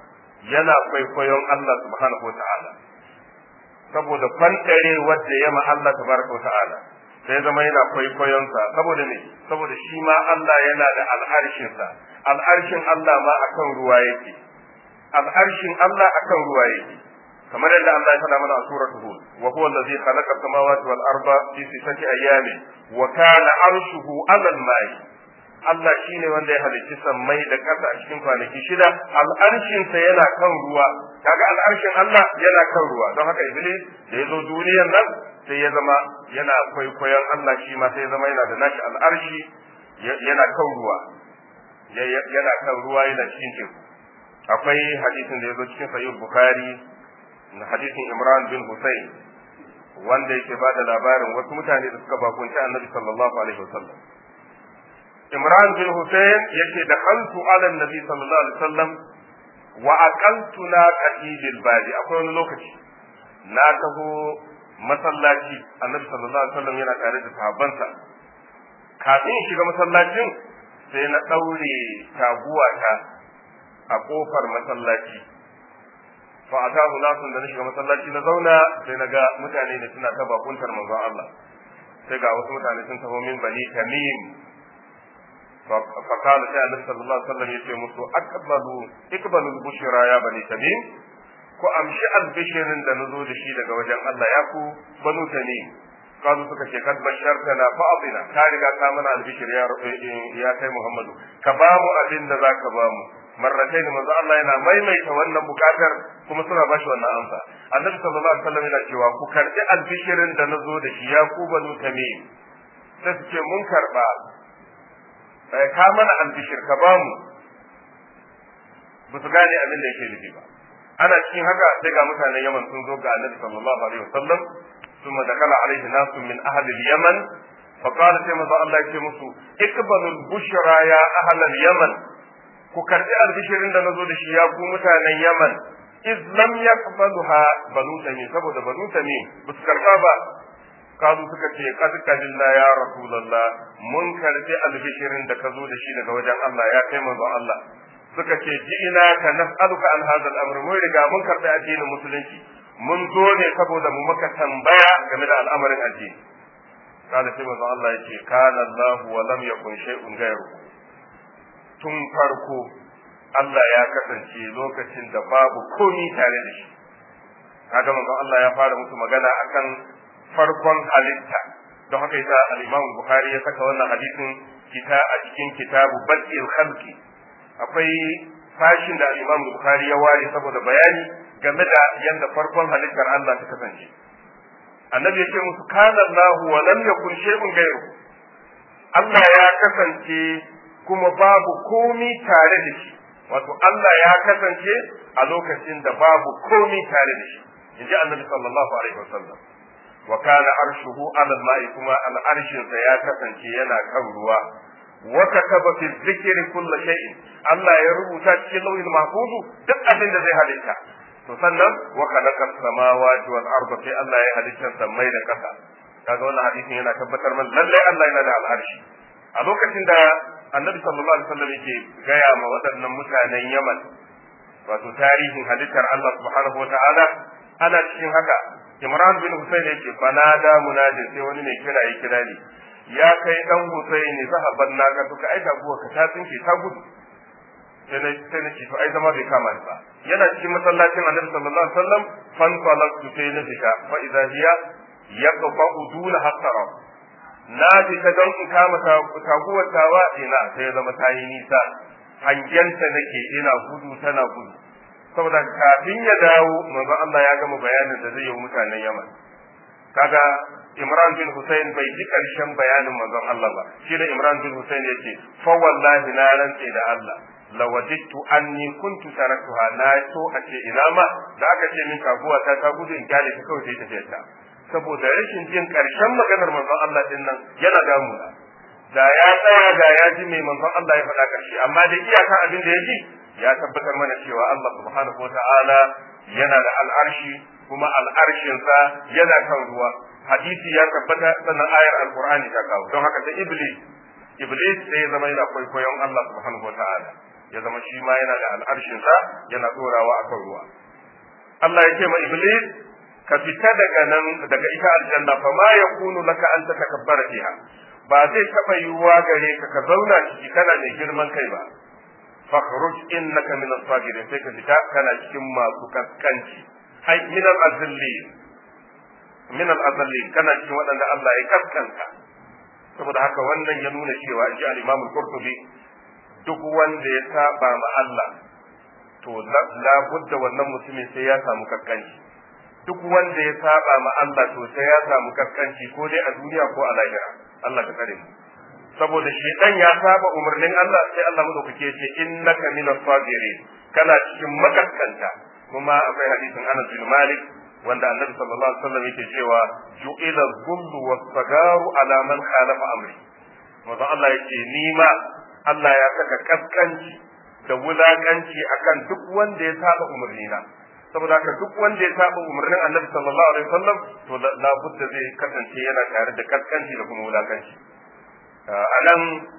[SPEAKER 2] yana kwaikwayon Allah subhanahu wata'ala saboda kwantare wadda yama Allah tabaraka wata'ala sai zama yana kwaikwayonsa saboda ne saboda shi ma Allah yana da al'arshinsa al'arshin Allah ma akan ruwa yake al'arshin Allah akan ruwa yake kamar yadda Allah ya faɗa mana a suratul hud wa huwa allazi khalaqa samawati wal arda fi sittati ayamin wa kana arshuhu 'ala al-ma'i Allah shine wanda ya halicci sammai da ƙasa a cikin kwanaki shida al'arshinsa yana kan ruwa kaga al'arshin Allah yana kan ruwa don haka iblis da ya zo duniyar nan sai ya zama yana kwaikwayon Allah shi ma sai ya zama yana da nashi al'arshi yana kan ruwa yana kan ruwa yana cikin teku akwai hadisin da ya zo cikin sahih bukhari na hadisin imran bin husayn wanda yake bada labarin wasu mutane da suka bakunci annabi sallallahu alaihi wasallam imran bin husayn yake da khaltu ala annabi sallallahu alaihi wasallam wa aqaltu na qatil badi akwai wani lokaci na taho masallaci annabi sallallahu alaihi wasallam yana tare da sahabbansa kafin shiga masallacin sai na daure taguwata a kofar masallaci fa atahu nasun da na shiga masallaci na zauna sai na ga mutane ne suna ta bakuntar manzon Allah sai ga wasu mutane sun taho min bani tamim fa kana sai annabi sallallahu alaihi wasallam yace musu aqbalu iqbalu bushra ya bani tamim ko amshi albishirin da nazo da shi daga wajen Allah ya ku banu tamim kazu suka ce kad bashartana fa atina ka riga ka mana albishir ya ya kai Muhammadu ka ba mu abin da zaka ba mu marratain manzo Allah yana maimaita wannan bukatar kuma suna bashi wannan amsa annabi sallallahu alaihi wasallam yana cewa ku karbi albishirin da nazo da shi ya ku banu tamim sai su ce mun karba ka mana albishir ka ba mu ba su gane abin da yake nufi ba ana cikin haka sai ga mutanen Yaman sun zo ga annabi sallallahu alaihi wasallam ثم دخل عليه ناس من أهل اليمن فقال كما الله يكي اقبلوا البشرى يا أهل اليمن ku karbi albishirin da nazo da shi ya ku mutanen Yaman iz lam yaqbaluha banu tamim saboda banu tamim ba su karba ba kazu suka ce qad kadilla ya rasulullah mun karbi albishirin da ka zo da shi daga wajen Allah ya kai manzo Allah suka ce ji'ina ka nas'aluka an hadha al-amr mun riga mun karbi addinin musulunci mun zo ne saboda mu maka tambaya game da al'amarin addini kada sai manzo Allah ya ce kana Allah wa lam yakun shay'un ghayru tun farko Allah ya kasance lokacin da babu komi tare da shi kaga manzo Allah ya fara musu magana akan farkon halitta don haka yasa al-Imam Bukhari ya saka wannan hadisin kita a cikin kitabu Badil Khalqi akwai fashin da al-Imam Bukhari ya ware saboda bayani game da yadda farkon halittar Allah ta kasance. Annabi ya ce musu kana Allah wa lam yakun shay'un ghayru. Allah ya kasance kuma babu komi tare da shi. Wato Allah ya kasance a lokacin da babu komi tare da shi. Inji Annabi sallallahu alaihi wasallam. Wa kana arshuhu ala al-ma'i kuma al-arshinsa ya kasance yana kan ruwa. Wa kataba fi dhikri kulli shay'in. Allah ya rubuta cikin lauhin mahfuzu duk abin da zai halitta. to sannan wa khalaqa samawati wal arda sai Allah ya halitta sammai da kasa kaga wannan hadisin yana tabbatar mana lalle Allah yana da al'arshi a lokacin da Annabi sallallahu alaihi wasallam yake gaya ma waɗannan mutanen Yaman wato tarihin halittar Allah subhanahu wa ta'ala ana cikin haka Imran bin Husayn yake fanada munadin sai wani mai kira ya kira ni ya kai dan Husayn sahaban naka suka aika buwa ka ta tsinke ta gudu sai na sai na ce to ai zama bai kama ni ba yana cikin masallacin Annabi sallallahu alaihi wasallam fan falaqtu sai na fita fa idza hiya yaqfa'u duna hasara na fita don in kama taguwar tawa ina sai zama ta yi nisa hangenta nake ina gudu tana gudu saboda kafin ya dawo manzo Allah ya gama bayanin da zai yi mutanen Yaman kaga Imran bin Hussein bai ji karshen bayanin manzon Allah ba shi da Imran bin Hussein yake fa wallahi na rantse da Allah lawajidtu anni kuntu taraktuha na so a ce ina ma da aka ce min kaguwa ta ta gudu in kyale ta kawai sai tafiyar ta saboda rashin jin karshen maganar manzon Allah din nan yana damuna da ya tsaya da ya ji mai manzon Allah ya faɗa karshe amma da iyaka abin da ya ji ya tabbatar mana cewa Allah subhanahu wataala yana da al'arshi kuma al'arshinsa yana kan ruwa hadisi ya tabbata sannan ayar alqur'ani ta kawo don haka da iblis iblis sai ya zama yana kwaikwayon Allah subhanahu wataala ya zama shi ma yana da al'arshinsa yana tsorawa akan ruwa Allah ya ce ma iblis ka fita daga nan daga ita aljanna fa ma yakunu laka an tatakabbara fiha ba zai taba yiwuwa gare ka ka zauna ciki kana mai girman kai ba fakhruj innaka min as-sabirin sai ka fita kana cikin masu kaskanci ai min al-azillin min al-azillin kana cikin waɗanda Allah ya kaskanta saboda haka wannan ya nuna cewa ji al-Imam al-Qurtubi duk wanda ya saba ma Allah to la budda wannan mutumin sai ya samu kaskanci duk wanda ya saba ma Allah to sai ya samu kaskanci ko dai a duniya ko a lahira Allah ka kare mu saboda shedan ya saba umarnin Allah sai Allah madaukake ce innaka minas sabirin kana cikin makaskanta kuma akwai hadisin Anas bin Malik wanda Annabi sallallahu alaihi wasallam yake cewa ju'ila dhullu was-sagaru ala man khalafa amri manzo Allah yake ni ma Allah ya saka kaskanci da wulakanci akan duk wanda ya saba umarnina saboda haka duk wanda ya saba umarnin Annabi sallallahu alaihi wasallam to la budda zai kasance yana tare da kaskanci da kuma wulakanci a nan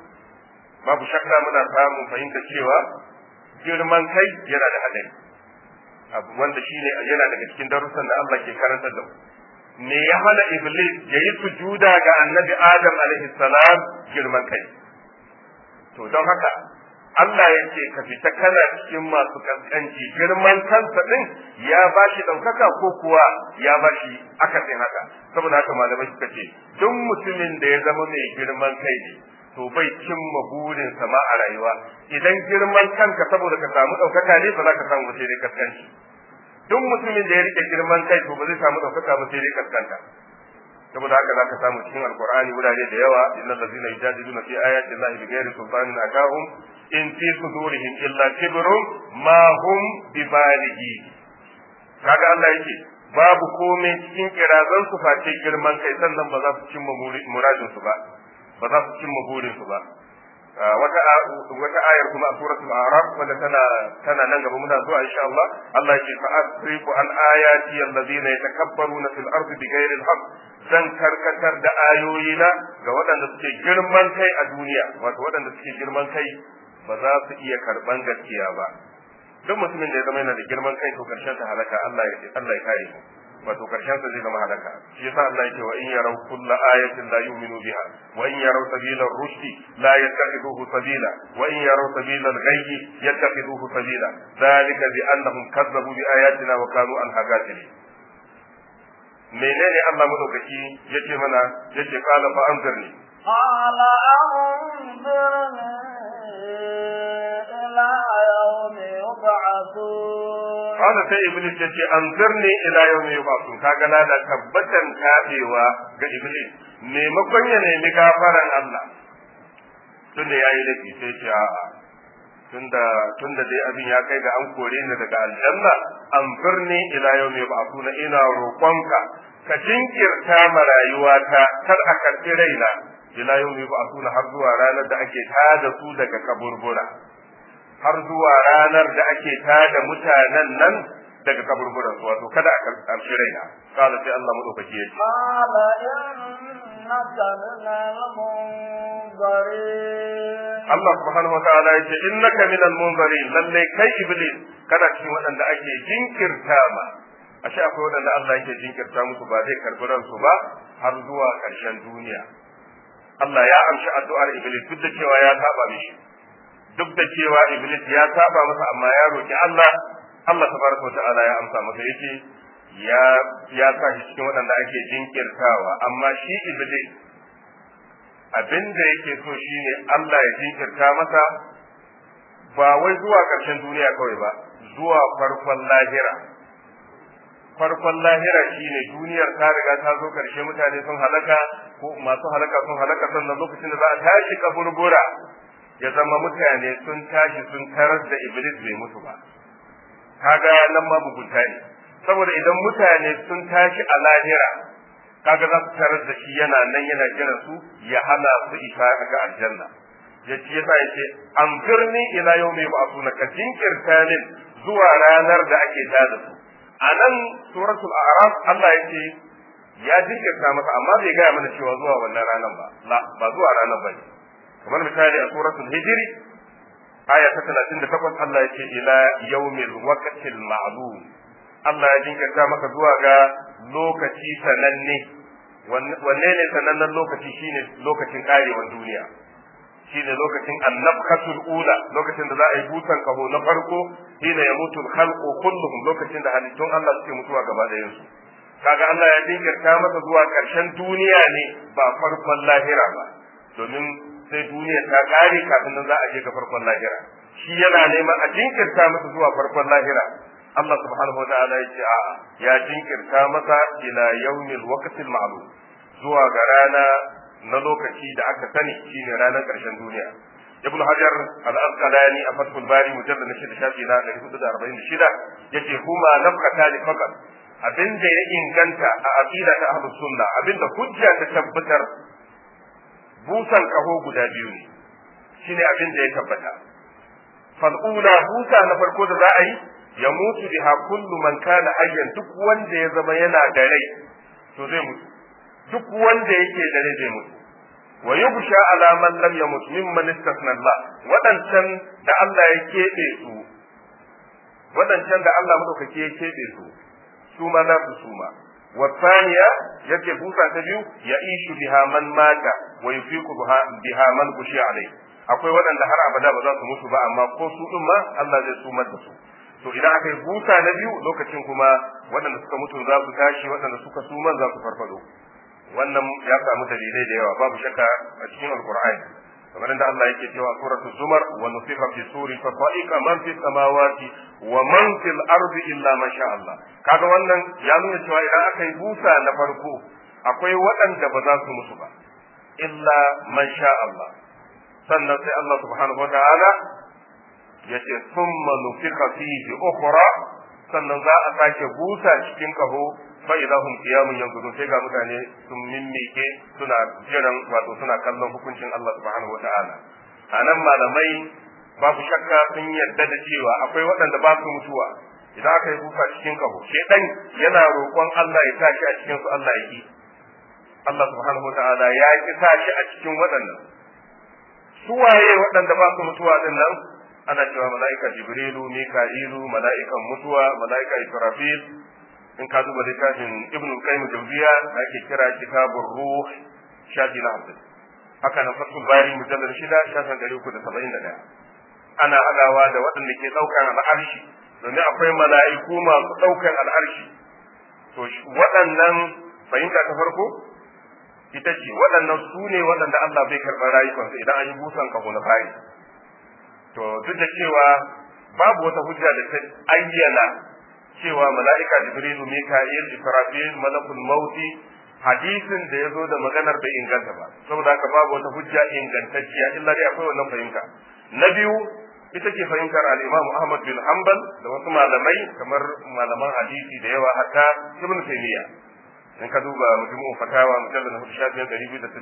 [SPEAKER 2] babu shakka muna samun fahimta cewa girman kai yana da hadari abu wanda shine yana daga cikin darussan da Allah ke karantar da mu me ya hana iblis ya yi sujuda ga annabi adam alaihi salam girman kai to don haka Allah ya ce ka fita kana cikin masu kaskanci girman kansa din ya ba shi ɗaukaka ko kuwa ya ba shi akasin haka saboda haka malamai suka ce duk mutumin da ya zama mai girman kai ne to bai cimma burinsa ma a rayuwa idan girman kanka saboda ka samu ɗaukaka ne ba za ka samu sai dai kaskanci duk mutumin da ya rike girman kai to ba zai samu ɗaukaka ba sai dai kaskanta saboda haka zaka samu cikin alqur'ani wurare da yawa innal ladzina yujadiluna fi ayati llahi bighairi sultanin atahum in fi sudurihim illa kibrun ma hum bibalighi kaga Allah yake babu komai cikin kirazan su face girman kai sannan ba za su cimma muradin su ba ba za su cimma burin su ba wata wata ayar kuma a suratul a'raf wanda tana tana nan gaba muna zuwa insha Allah Allah yake fa asrifu an ayati alladhina yatakabbaruna fil ardi bighairi al-haqq zan karkatar da ayoyina ga waɗanda suke girman kai a duniya wato waɗanda suke girman kai ba za su iya karban gaskiya ba duk mutumin da ya zama yana da girman kai to karshen ta halaka Allah ya Allah ya kare mu wato karshen sa zai zama halaka shi yasa Allah yake wa in yaraw kulla ayatin la yu'minu biha wa in yaraw sabila ar-rushdi la yattakhiduhu sabila wa in yaraw sabila al-ghayyi yattakhiduhu sabila dhalika bi annahum kazzabu bi ayatina wa kanu anha ghafilin menene Allah madaukaki yace mana yace qala fa anzirni
[SPEAKER 1] قال أنظرني إلى يوم يبعثون
[SPEAKER 2] قال sai iblis yace anzirni ila yawmi yub'athun kaga na da tabbatan kabewa ga iblis maimakon ya nemi gafaran Allah tunda yayi laifi sai ce a'a tunda tunda dai abin ya kai ga an kore ni daga aljanna anzirni ila yawmi yub'athun ina roƙonka ka jinkirta ma rayuwata kar a karɓi raina ila yawmi yub'athun har zuwa ranar da ake tada su daga kaburbura har zuwa ranar da ake tada mutanen nan daga kaburburan su wato kada a karɓi raina kala sai Allah madaukaki ya ce
[SPEAKER 1] قال إنك من المنظرين
[SPEAKER 2] Allah subhanahu wataala ya ce innaka minal munzarin lalle kai iblis kana cikin waɗanda ake jinkirta ma ashe akwai waɗanda Allah yake jinkirta musu ba zai karɓi ransu ba har zuwa ƙarshen duniya Allah ya amshi addu'ar iblis duk da cewa ya saba mishi duk da cewa iblis ya saba masa amma ya roki Allah Allah tabaraka wataala ya amsa masa yace ya ya sa shi cikin waɗanda ake jinkirtawa amma shi iblis abin da yake so shine Allah ya jinkirta masa ba wai zuwa ƙarshen duniya kawai ba zuwa farkon lahira farkon lahira shine duniyar ta riga ta zo ƙarshe mutane sun halaka ko masu halaka sun halaka sannan lokacin da za a tashi kaburbura ya zama mutane sun tashi sun tarar da iblis bai mutu ba kaga nan ma mugunta ne saboda idan mutane sun tashi a lahira kaga za su tarar da shi yana nan yana jiran su ya hana su isa ga aljanna ya ce yasa ya ce an firni ila yau mai ba'asuna ka jinkirta min zuwa ranar da ake tada su a nan suratul a'raf Allah ya ce ya jinkirta masa amma bai gaya mana cewa zuwa wannan ranar ba la ba zuwa ranar ba ne kamar misali a suratul hijri aya ta 38 Allah ya ce ila yaumil waqtil ma'lum Allah ya jinkirta maka zuwa ga lokaci sananne wanne ne sanannen lokaci shine lokacin karewar duniya shine lokacin annabkatul ula lokacin da za a yi busan kaho na farko hina ya mutu khalqu kulluhum lokacin da halittun Allah suke mutuwa gaba da yansu kaga Allah ya jinkirta masa zuwa karshen duniya ne ba farkon lahira ba domin sai duniya ta kare kafin nan za a je ga farkon lahira shi yana neman a jinkirta masa zuwa farkon lahira Allah subhanahu wa ta'ala ya ce a'a ya jinkirta masa ila yaumil waqtil ma'lum zuwa ga rana na lokaci da aka sani shine ranar ƙarshen duniya ibn hajar al-asqalani a fathul bari mujallad na shida shafi na 446 yace huma nafkata li faqat abinda ya inganta a aqida ta ahlus sunna abinda hujja ta tabbatar busan kaho guda biyu ne shine abinda ya tabbata fal'ula busa na farko da za a yi ya mutu biha kullu man kana hayyan duk wanda ya zama yana da rai to zai mutu duk wanda yake da rai zai mutu wa yubsha ala man lam yamut mimman istasna Allah wadancan da Allah ya kebe su wadancan da Allah madaukake ya kebe su su ma za su suma wa thaniya yake busa ta biyu ya ishu biha man mata wa yufiqu biha man kushi alai akwai waɗanda har abada ba za su mutu ba amma ko su din ma Allah zai sumar da su to idan aka yi busa na biyu lokacin kuma waɗanda suka mutu za su tashi waɗanda suka suma za su farfado wannan ya samu dalilai da yawa babu shakka a cikin alqur'ani kamar da Allah yake cewa suratul zumar wa nufiqa fi suri fa sa'iqa man fi samawati wa man fil ardi illa ma sha Allah kaga wannan ya nuna cewa idan aka yi busa na farko akwai waɗanda ba za su mutu ba illa man sha Allah sannan sai Allah subhanahu wa ta'ala yace thumma nufiqa fihi ukhra sannan za a sake busa cikin kaho fa idza hum qiyamun yanzurun sai ga mutane sun mimmike suna jiran wato suna kallon hukuncin Allah subhanahu wa ta'ala anan malamai babu shakka sun yarda da cewa akwai waɗanda ba su mutuwa idan aka yi busa cikin kaho shedan yana roƙon Allah ya sa shi a cikin su Allah ya ki Allah subhanahu wa ta'ala ya ki sa shi a cikin waɗannan suwaye waɗanda ba su mutuwa din nan ana cewa mala'ika jibrilu mika'ilu mala'ikan mutuwa mala'ika israfil in ka duba littafin ibn qayyim jawziya da ake kira kitabur ruh shafi na hamsin haka nan fatul bari mujallal shida shafin dari uku da saba'in da ɗaya ana hadawa da waɗanda ke ɗaukan al'arshi domin akwai mala'iku masu ɗaukan al'arshi to waɗannan fahimta ta farko ita ce waɗannan su ne waɗanda Allah bai karɓar rayukansu idan an yi busan kaho na fari to duk da cewa babu wata hujja da ta ayyana cewa mala'ika jibrilu mika'il israfil malakul mauti hadisin da ya zo da maganar bai inganta ba saboda haka babu wata hujja ingantacciya illa dai akwai wannan fahimta na biyu ita ce fahimtar al-Imam Ahmad bin Hanbal da wasu malamai kamar malaman hadisi da yawa hatta Ibn Taymiyyah in ka duba majmu'u fatawa mujallal na shafin 261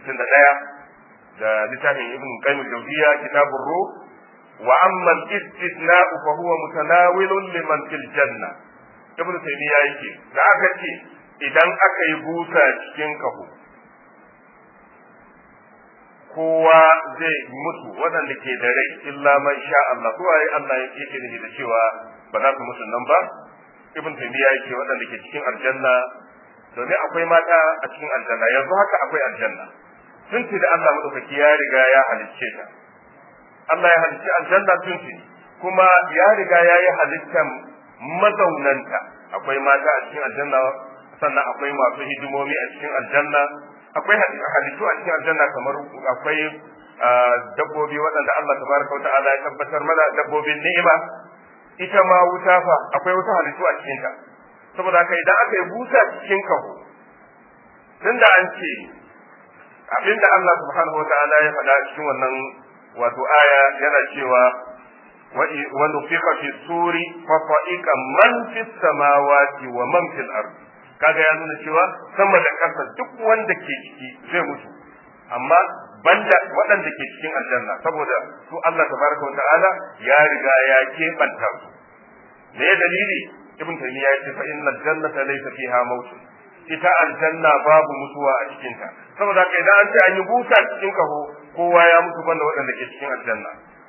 [SPEAKER 2] da littafin Ibn Qayyim al-Jawziyya kitabur ruh wa amma al-istithna'u fa huwa mutanawilun liman fil janna Ibn Taymiyyah yake da aka ce idan aka yi busa cikin kaho kowa zai mutu waɗanda ke da rai illa man sha Allah ko ai Allah yake nufi da cewa ba za su mutu nan ba ibn taymiya yake waɗanda ke cikin aljanna domin akwai mata a cikin aljanna yanzu haka akwai aljanna tun da Allah madaukaki ya riga ya halicce ta Allah ya halicci aljanna tun kuma ya riga ya yi halittan mazaunanta akwai mata a cikin aljanna sannan akwai masu hidimomi a cikin aljanna akwai halittu a cikin aljanna kamar akwai dabbobi waɗanda Allah tabaraka wata'ala ya tabbatar mana dabbobin ni'ima ita ma wuta fa akwai wata halittu a cikinta saboda haka idan aka yi busa cikin kaho tunda an ce abinda Allah subhanahu wata'ala ya faɗa cikin wannan wato aya yana cewa wa nufiqa fi suri fa fa'iqa man fis samawati wa man fil ardi kaga ya nuna cewa sama da ƙasa duk wanda ke ciki zai mutu amma banda waɗanda ke cikin aljanna saboda su Allah tabaraka wa ta'ala ya riga ya keɓanta su me ya dalili ibn taymiya ya ce fa innal jannata laysa fiha maut ita aljanna babu mutuwa a cikin ta saboda haka idan an ce an yi busa cikin kaho kowa ya mutu banda waɗanda ke cikin aljanna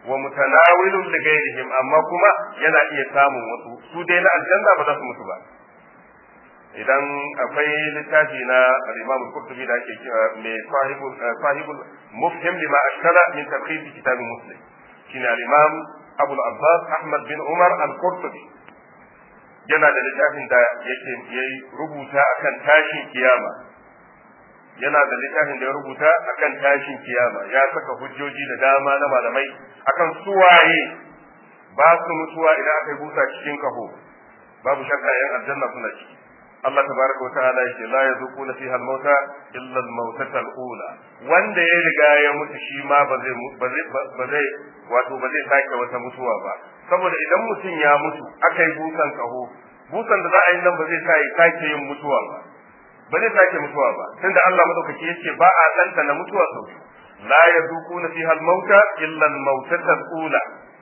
[SPEAKER 2] wa mutanawilun li ghairihim amma kuma yana iya samun wasu su dai na aljanna ba za su mutu ba idan akwai littafi na al-Imam al-Qurtubi da ake kira mai sahibul sahibul mufhim lima ashkala min tarhib kitab muslim shine al-Imam Abu al-Abbas Ahmad bin Umar al-Qurtubi yana da littafin da yake yayi rubuta akan tashin kiyama yana da littafin da ya rubuta akan tashin kiyama ya saka hujjoji da dama na malamai akan suwaye ba su mutuwa idan aka yi busa cikin kaho babu shakka yan aljanna suna ciki Allah tabaraka wata'ala yake la yazuquna fiha al-mauta illa al-mautata al-ula wanda ya riga ya mutu shi ma ba zai ba zai ba zai wato ba zai sake wata mutuwa ba saboda idan mutum ya mutu aka yi busan kaho busan da za a yi nan ba zai sa ya sake yin mutuwa ba ba zai sake mutuwa ba tunda Allah madaukaki yace ba a danta na mutuwa sau la yazuquna fiha al-mauta illa al-mautata al-ula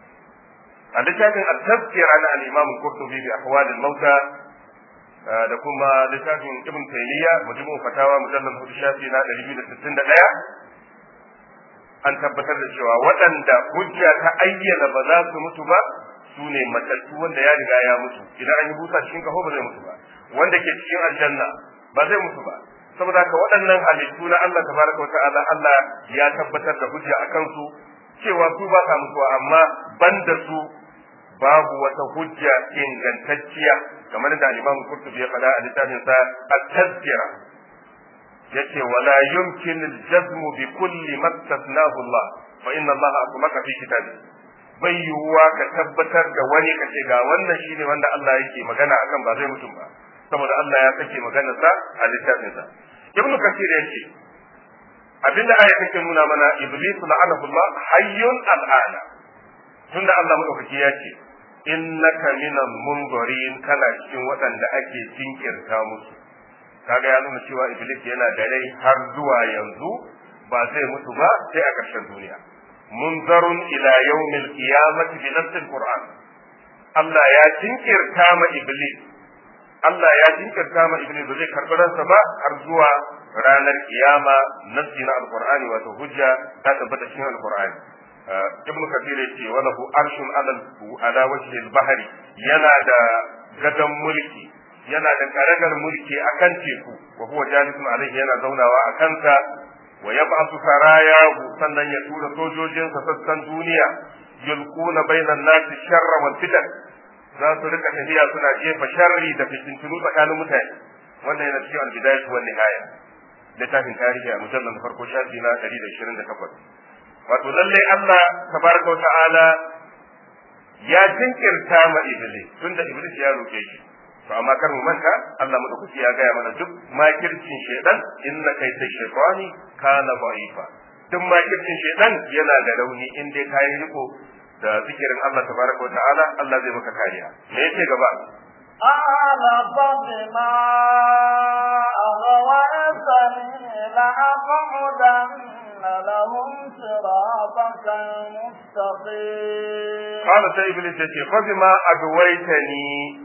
[SPEAKER 2] a littafin at-tazkira na al-imam al-qurtubi bi ahwal al-mauta da kuma littafin ibn taymiya mujmu fatawa mujallal hudu shafi na 261 an tabbatar da cewa waɗanda hujja ta ayyana ba za su mutu ba su ne matattu wanda ya riga ya mutu idan an yi busa cikin kaho ba zai mutu ba wanda ke cikin aljanna ba zai mutu ba saboda haka waɗannan halittu na Allah tabaraka wata'ala Allah ya tabbatar da hujja a kansu cewa su ba sa mutuwa amma banda su babu wata hujja ingantacciya kamar da Imam Qurtubi ya faɗa a littafin sa At-Tazkira yace wala yumkin al-jazm bi kulli ma tasnahu Allah fa inna Allah asmaka fi kitabi bai yiwuwa ka tabbatar da wani kace ga wannan shine wanda Allah yake magana akan ba zai mutum ba saboda Allah ya sake maganar sa a littafin sa Ibn Kathir yace abinda aya take nuna mana Iblis la'anahu Allah hayyun al'ana tunda Allah madaukaki ya ce innaka minal munzirin kana cikin waɗanda ake jinkirta musu kaga ya nuna cewa iblis yana da rai har zuwa yanzu ba zai mutu ba sai a ƙarshen duniya munzarun ila yawmil qiyamati bi nassil qur'an Allah ya jinkirta ma iblis Allah ya jinkirta ma iblis ba zai karɓi ransa ba har zuwa ranar kiyama nassi na alqur'ani wato hujja ta tabbata cikin alqur'ani ibnu kathir yace wa lahu arshun ala ala wajhi al-bahri yana da gadan mulki yana da karagar mulki akan teku wa huwa jalisun alaihi yana zaunawa a kansa wa yab'athu sarayahu sannan ya tura sojojinsa sassan duniya yulquna bainan nasi sharra wal fitan za su rika tafiya suna jefa sharri da fitintunu tsakanin mutane wannan yana cikin al-bidayah wa nihaya littafin tarihi a mujallar farko shafi na 128 wato lallai Allah tabaraka ta'ala ya jinkirta ma iblis tunda iblis ya roke shi to amma kar mu manta Allah madaukaki ya gaya mana duk makircin shedan inna kaita shaytani kana da'ifa duk makircin shedan yana da rauni in dai kai riko da zikirin Allah tabaraka ta'ala Allah zai maka kariya me yake gaba
[SPEAKER 1] قال فبما أغويتني لأقعدن لهم صراطك المستقيم
[SPEAKER 2] قال سي إبليس يتي فبما أغويتني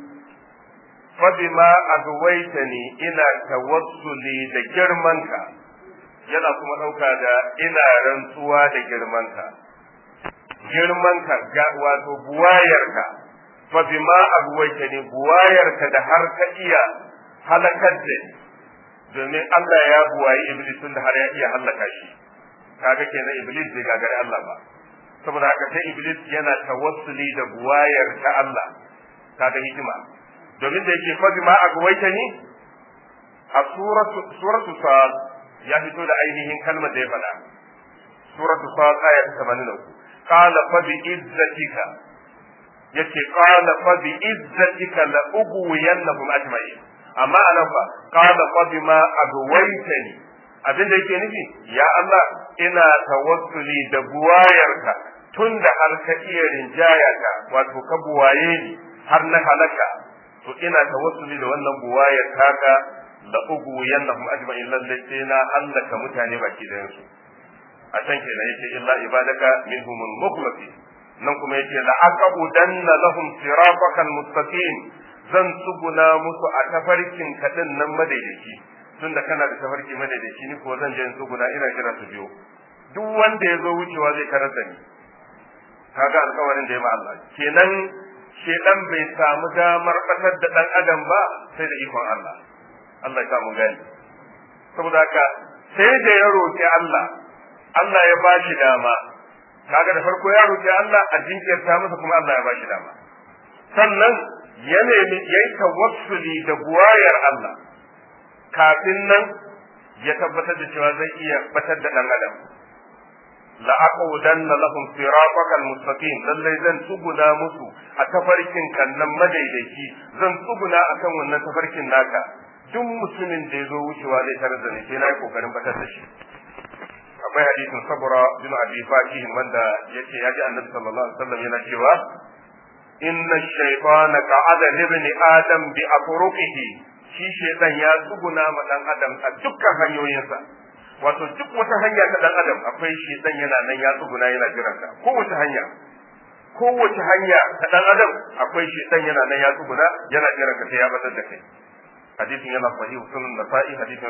[SPEAKER 2] فبما أغويتني إلى توصلي da girmanka yana kuma ɗauka da ina rantsuwa da girmanka girmanka ga wato buwayarka fa bima agwaitani buwayarka da har ka iya halakar da ni domin Allah ya buwayi iblis tun da har ya iya halaka shi kaga kenan iblis bai gagari Allah ba saboda haka sai iblis yana tawassuli da buwayar ta Allah kaga hikima domin da yake fa bima agwaitani a suratu suratu sad ya fito da ainihin kalmar da ya faɗa suratu sad aya 83 qala fa bi izzatika yace qala fa bi izzatika la ubwiyannahum ajma'in amma anan fa qala fa bima agwaytani abin da yake nufi ya Allah ina tawassuli da buwayarka tunda har ka iya rinjaya ka wato ka buwaye ni har na halaka to ina tawassuli da wannan buwayar taka la ubwiyannahum ajma'in lalle sai na halaka mutane baki da su a can kenan yake illa ibadaka minhumul mukhlasin nan kuma yake la aqudanna lahum siratakal mustaqim zan tsuguna musu a tafarkin kadin nan madaidaici tunda kana da tafarki madaidaici ni ko zan je in tsuguna ina jira su biyo duk wanda ya zo wucewa zai karar da ni kaga alƙawarin da ya ma Allah kenan shedan bai samu damar batar da dan adam ba sai da ikon Allah Allah ya samu gani saboda haka sai da ya roki Allah Allah ya ba shi dama kaga da farko ya roki Allah a jinkirta masa kuma Allah ya ba shi dama sannan ya nemi yayi tawassuli da buwayar Allah kafin nan ya tabbatar da cewa zai iya batar da dan adam la aqudanna lahum siratal mustaqim lallai zan tsuguna musu a tafarkin kannan madaidaici zan tsuguna akan wannan tafarkin naka duk mutumin da ya zo wucewa zai tarar da ni sai na yi kokarin batar da shi akwai hadisin sabura bin abi fakih wanda yace ya ji annabi sallallahu alaihi wasallam yana cewa inna shaytana qa'ada li ibni adam bi afruqihi shi shaytan ya tsuguna ma dan adam a dukkan hanyoyinsa wato duk wata hanya ta dan adam akwai shaytan yana nan ya tsuguna yana jiran ka kowace hanya kowace hanya ta dan adam akwai shaytan yana nan ya tsuguna yana jiran ka sai ya batar da kai hadisin yana sahih sunan nasa'i hadisin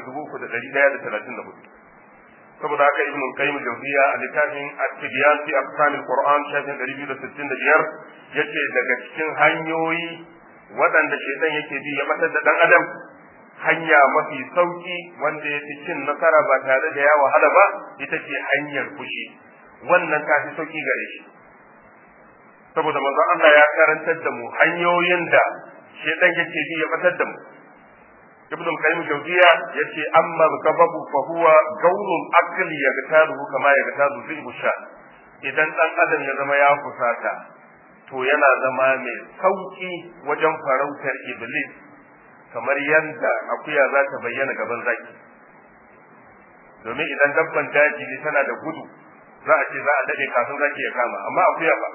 [SPEAKER 2] 3134 saboda haka ibn qayyim jawziya a littafin at-tibyan fi aqsam al-qur'an shafin 265 yace daga cikin hanyoyi waɗanda shaitan yake bi ya batar da dan adam hanya mafi sauki wanda ya fi cin nasara ba tare da ya wahala ba ita ce hanyar fushi wannan ta fi sauki gare shi saboda manzo Allah ya karantar da mu hanyoyin da shaitan yake bi ya batar da mu ibn al-qayyim jawziya yace amma gababu fa huwa gaunun akli yagtaruhu kama yagtaru zibu sha idan dan adam ya zama ya fusata to yana zama mai sauki wajen farautar iblis kamar yadda akuya za ta bayyana gaban zaki domin idan dabban daji ne tana da gudu za a ce za a dade kafin zaki ya kama amma akuya ba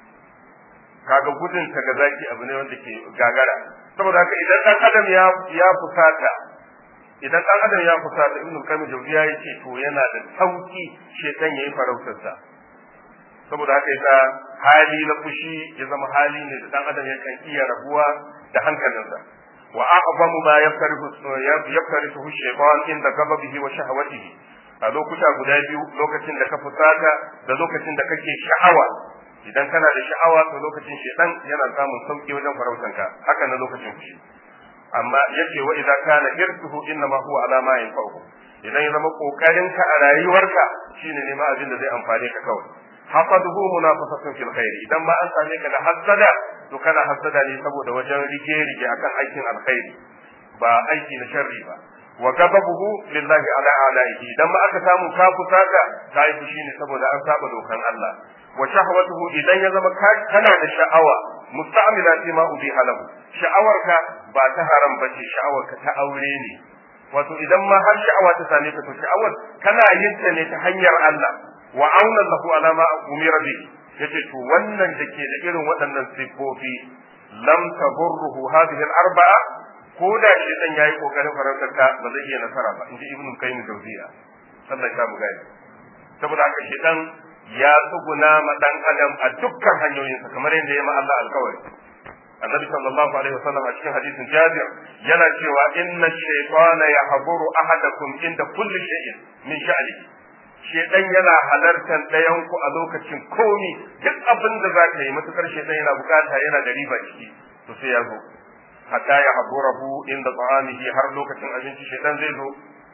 [SPEAKER 2] kaga gudun ta ga zaki abu ne wanda ke gagara saboda haka idan dan adam ya ya fusata idan dan adam ya fusata ibnu qayyim jawziya yace to yana da sauki shedan yayi farautarsa saboda haka yasa hali na fushi ya zama hali ne da dan adam ya kan iya rabuwa da hankalinsa wa a'zamu ma yaftarihu yaftarihu shaytan inda gababihi wa shahawatihi a lokuta guda biyu lokacin da ka fusata da lokacin da kake sha'awa idan kana da sha'awa to lokacin shedan yana samun sauki wajen farautanka haka na lokacin fushi amma yace wa idza kana irtuhu inma huwa ala ma yanfa'uhu idan ya zama kokarin ka a rayuwarka shine ne ma abin da zai amfane ka kawai hasaduhu munafasatun fil khair idan ma an same ka da hasada to kana hasada ne saboda wajen rige rige akan aikin alkhairi ba aiki na sharri ba wa ghadabuhu lillahi ala alaihi idan ma aka samu ka fusaka kai fushi ne saboda an saba dokan Allah wa shahwatuhu idan ya zama kana da sha'awa musta'mila fi ma ubiha lahu sha'awarka ba ta haram bace sha'awarka ta aure ne wato idan ma har sha'awa ta same ka to sha'awar kana yin ta ne ta hanyar Allah wa auna lahu ala ma umira bi yace to wannan da ke da irin waɗannan sifofi lam taburruhu hadhihi al-arba'a ko da shi dan yayi kokarin farautar ka ba zai iya nasara ba inji ibnu qayyim jawziya sallallahu alaihi wasallam saboda haka shi dan ya tsuguna ma dan adam a dukkan hanyoyinsa kamar yadda ya ma Allah alkawari annabi sallallahu alaihi wasallam a cikin hadisin jabir yana cewa inna shaytana yahburu ahadakum inda kulli shay'in min sha'ni shedan yana halartar ɗayan ku a lokacin komi duk abin da za ka yi matukar shedan yana bukata yana da riba ciki to sai ya zo hatta ya haburahu inda ta'amihi har lokacin abinci shedan zai zo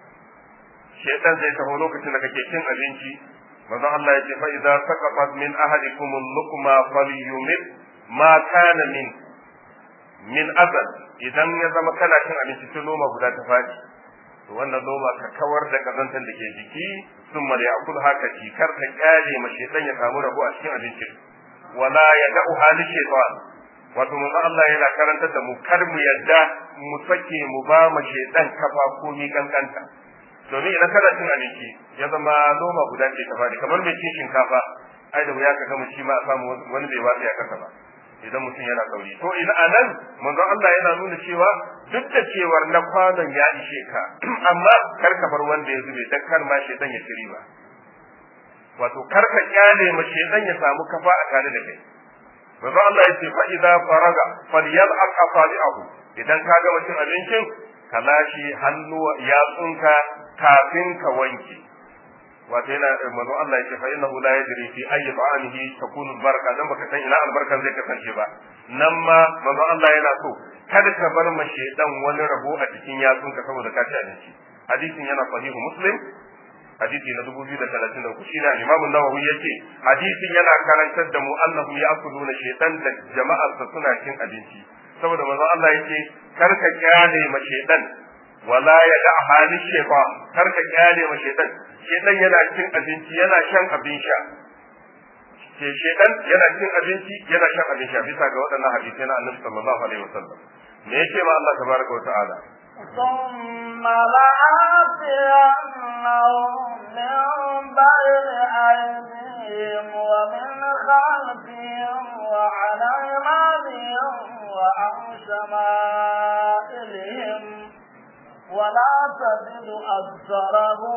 [SPEAKER 2] shedan zai taho lokacin da kake cin abinci manzon Allah ya ce fa idza saqafat min ahadikum al-luqma falyumit ma kana min min azal idan ya zama kana cin abinci sai noma guda ta fadi to wannan noma ka kawar da kazantar da ke jiki sun mara yakul haka ci kar ka kyale ma shedan ya samu rabo a cikin abincin wala ya da'u hali shaytan wato manzo Allah yana karantar da mu kar mu yadda mu sake mu ba ma shedan kafa ko mi kankanta domin idan kana cin abinci ya zama noma guda ce ta fadi kamar mai cin shinkafa ai da wuya ka ga mu shi ma a samu wani bai watsa ya kasa ba idan mutum yana sauri to ina anan manzon Allah yana nuna cewa duk da cewar na kwanon ya ishe ka amma kar ka bar wanda ya zube dan kar ma shedan ya tiri ba wato kar ka kyale ma shedan ya samu kafa a tare da kai manzon Allah yace fa idza faraga falyal'aq asabi'ahu idan ka gama cin abincin ka lashe hannu yatsunka kafin ka wanke wato yana manzo Allah yake fa innahu la yadri fi ayyi ta'amihi takunu baraka dan baka san ina albarkan zai kasance ba nan ma manzo Allah yana so kada ka bar ma shedan wani rabo a cikin yatsunka saboda ka ci abinci hadisin yana sahihu muslim hadisi na 2033 shine Imam Nawawi yake hadisin yana karantar da mu annahu ya'kuluna shaytan da jama'arsa suna cin abinci saboda manzo Allah yake kar ka kyale ma shaytan wala ya da halin shaytan kar ka kyale ma shaytan shaytan yana cin abinci yana shan abin sha ke shaytan yana cin abinci yana shan abin sha bisa ga waɗannan hadisai na Annabi sallallahu alaihi wasallam me yake ma Allah tabaraka wa ta'ala
[SPEAKER 1] ثم لآتينهم من بين أيديهم ومن خلفهم وعن أيمانهم وعن شمائلهم ولا تجد أكثرهم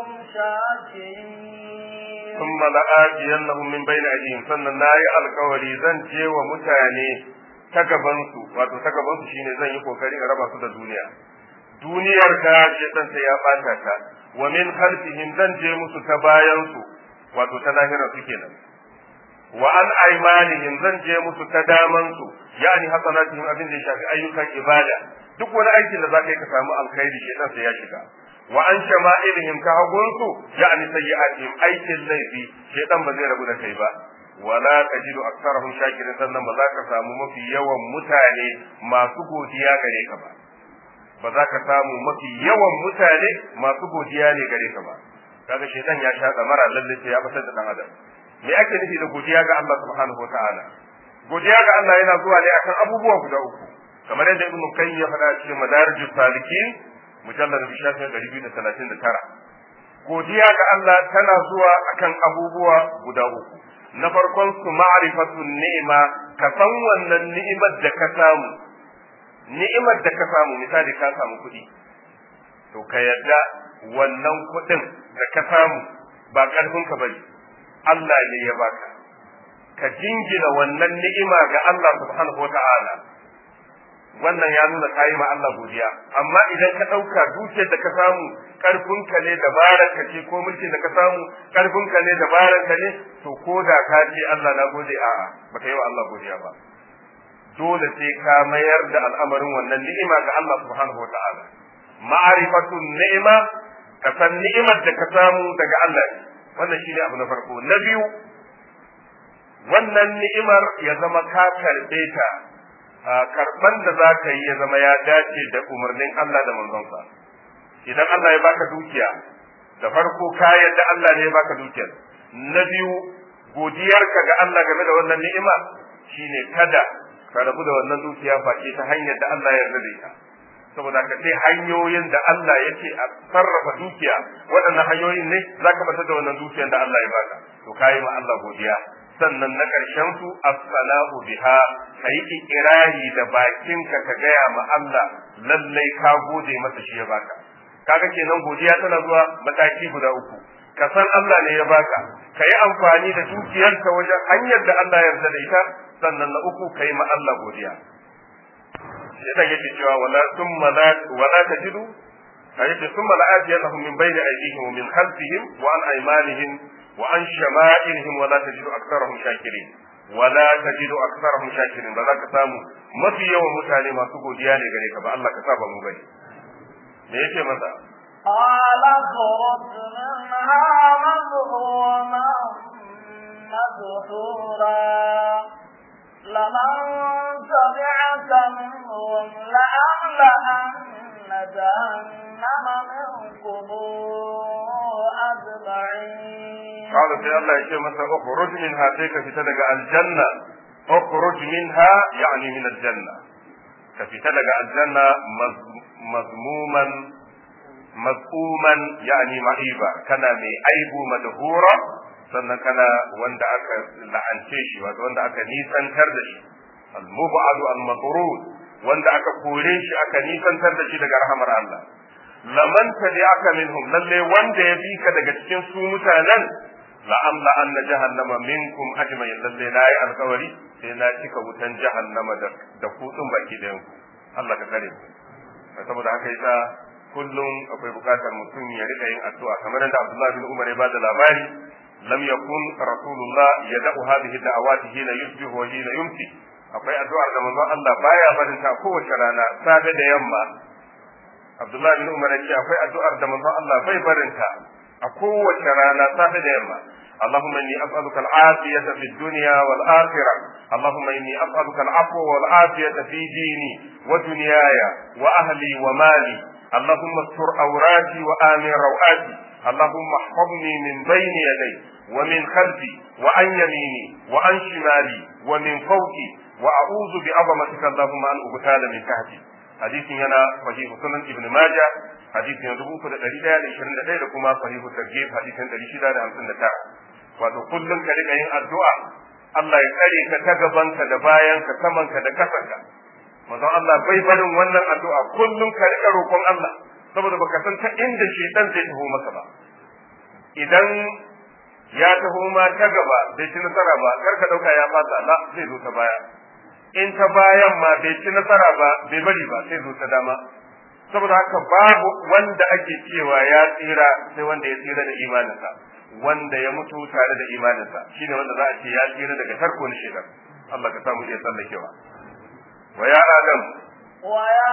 [SPEAKER 1] شاكرين
[SPEAKER 2] ثم لآتينهم من بين أيديهم sannan nayi alkawari zan je wa mutane ta gabansu wato ta gabansu shine zan yi kokari in raba su da duniya duniyar ka shedan sai ya bata ta wa min khalfihim zan je musu ta bayan su wato ta lahira su kenan wa an aymanihim zan je musu ta daman su yani hasanatihim abin da ya shafi ayyukan ibada duk wani aikin da zaka yi ka samu alkhairi shedan sai ya shiga wa an shama'ilihim ka hagun su yani sayyi'atihim aikin laifi shedan ba zai rabu da kai ba wala tajidu aktsarahum shakirin sannan ba za ka samu mafi yawan mutane masu godiya gare ka ba ba za ka samu mafi yawan mutane masu godiya ne gare ka ba kaga shaitan ya sha mara lalle sai ya fitar da dan adam me ake nufi da godiya ga Allah subhanahu wataala godiya ga Allah yana zuwa ne akan abubuwa guda uku kamar yadda ibnu qayyim ya faɗa cikin madarijus salikin mujallad bi shafin 239 godiya ga Allah tana zuwa akan abubuwa guda uku na farkon su ma'rifatun ni'ima ka san wannan ni'imar da ka samu ni'imar da ka samu misali ka samu kuɗi to ka yarda wannan kuɗin da ka samu ba ƙarfin ka bane Allah ne ya baka ka jingina wannan ni'ima ga Allah subhanahu wata'ala wannan ya nuna kayi ma Allah godiya amma idan ka ɗauka dukiyar da ka samu ƙarfin ka ne dabarar ka ce ko mulkin da ka samu ƙarfin ka ne dabarar ka ne to ko da ka ce Allah na gode a'a baka yi wa Allah godiya ba dole sai ka mayar da al'amarin wannan ni'ima ga Allah subhanahu wa ta'ala. Ma'arifatun ni'ima, ka san ni'imar da ka samu daga Allah ne, wannan shi ne abu na farko. Na biyu, wannan ni'imar ya zama ka karɓe ta, karɓan da za ka yi ya zama ya dace da umarnin Allah da manzonsa. Idan Allah ya baka dukiya, da farko ka yadda Allah ne ya baka dukiyar. Na biyu, godiyarka ga Allah game da wannan ni'ima shine kada ka rabu da wannan dukiya face ta hanyar da Allah ya yarda da ita saboda ka sai hanyoyin da Allah yake a sarrafa dukiya waɗannan hanyoyin ne za ka bata da wannan dukiyar da Allah ya baka to kayi ma Allah godiya sannan na ƙarshen su as-salahu biha kai ikirari da bakinka ka gaya ma Allah lallai ka gode masa shi ya baka kaga kenan godiya tana zuwa mataki guda uku ka san Allah ne ya baka ka yi amfani da dukiyarka wajen hanyar da Allah ya yarda da ita sannan na uku kai ma Allah godiya sai yake cewa wala thumma la wala tajidu ayyuka thumma la atiyannahum min bayni aydihim wa min khalfihim wa an aymanihim wa an shama'ilihim wa la tajidu aktharahum shakirin wala tajidu aktharahum shakirin ba za ka samu mafi yawan mutane masu godiya ne gare ka ba Allah ka saba mu bane me yake masa
[SPEAKER 1] قال اخرج منها مذءوما مدحورا لمن تبعك منهم لأملأن جهنم منكم أجمعين
[SPEAKER 2] قال في الله يشيء مثلا اخرج منها تيك في تلقى الجنة اخرج منها يعني من الجنة كفي تلقى الجنة مذموما maz'uman yani ma'iba kana mai aibu madhura sannan kana wanda aka la'ance shi wato wanda aka nisantar da shi al-mub'adu al-matrud wanda aka kore shi aka nisantar da shi daga rahamar Allah laman tabi'aka minhum lalle wanda ya bi ka daga cikin su mutanen la'amla anna jahannama minkum ajma'in lalle na yi alkawari sai na cika wutan jahannama da da kutsun baki da yanku Allah ka kare mu saboda haka yasa kullum akwai bukatar mutum ya rika yin addu'a kamar yadda Abdullah bin Umar ya ba da labari lam yakun rasulullah yad'u hadhihi da'awati hina yusbihu wa hina yumsi akwai addu'ar da manzon Allah baya barin ta kowace rana safe da yamma Abdullah bin Umar ya ce akwai addu'ar da manzon Allah bai barin ta a kowace rana safe da yamma اللهم إني أسألك العافية في الدنيا والآخرة اللهم إني أسألك العفو والعافية في ديني ودنياي وأهلي ومالي اللهم استر عوراتي وآمن روآتي اللهم احفظني من بين يدي ومن خلفي وعن يميني وعن شمالي ومن فوقي وأعوذ بعظمتك اللهم أن أبتال من تحتي حديث هنا صحيح سنن ابن ماجه حديث يدبو كده دليل da 21 da kuma صحيح الترجيب حديث 659 wato kullum ka rika yin addu'a Allah ya tsare ka ta gabanka da bayanka samanka da kasanka manzon Allah bai barin wannan addu'a kullum ka rika roƙon Allah saboda baka san ta inda shedan zai taho maka ba idan ya taho ma ta gaba bai ci nasara ba kar ka dauka ya fasa la zai zo ta baya in ta bayan ma bai ci nasara ba bai bari ba sai zo ta dama saboda haka babu wanda ake cewa ya tsira sai wanda ya tsira da imaninsa wanda ya mutu tare da imaninsa shine wanda za a ce ya tsira daga tarko na shekar Allah ka samu iya tsallakewa wa ya adam
[SPEAKER 1] wa ya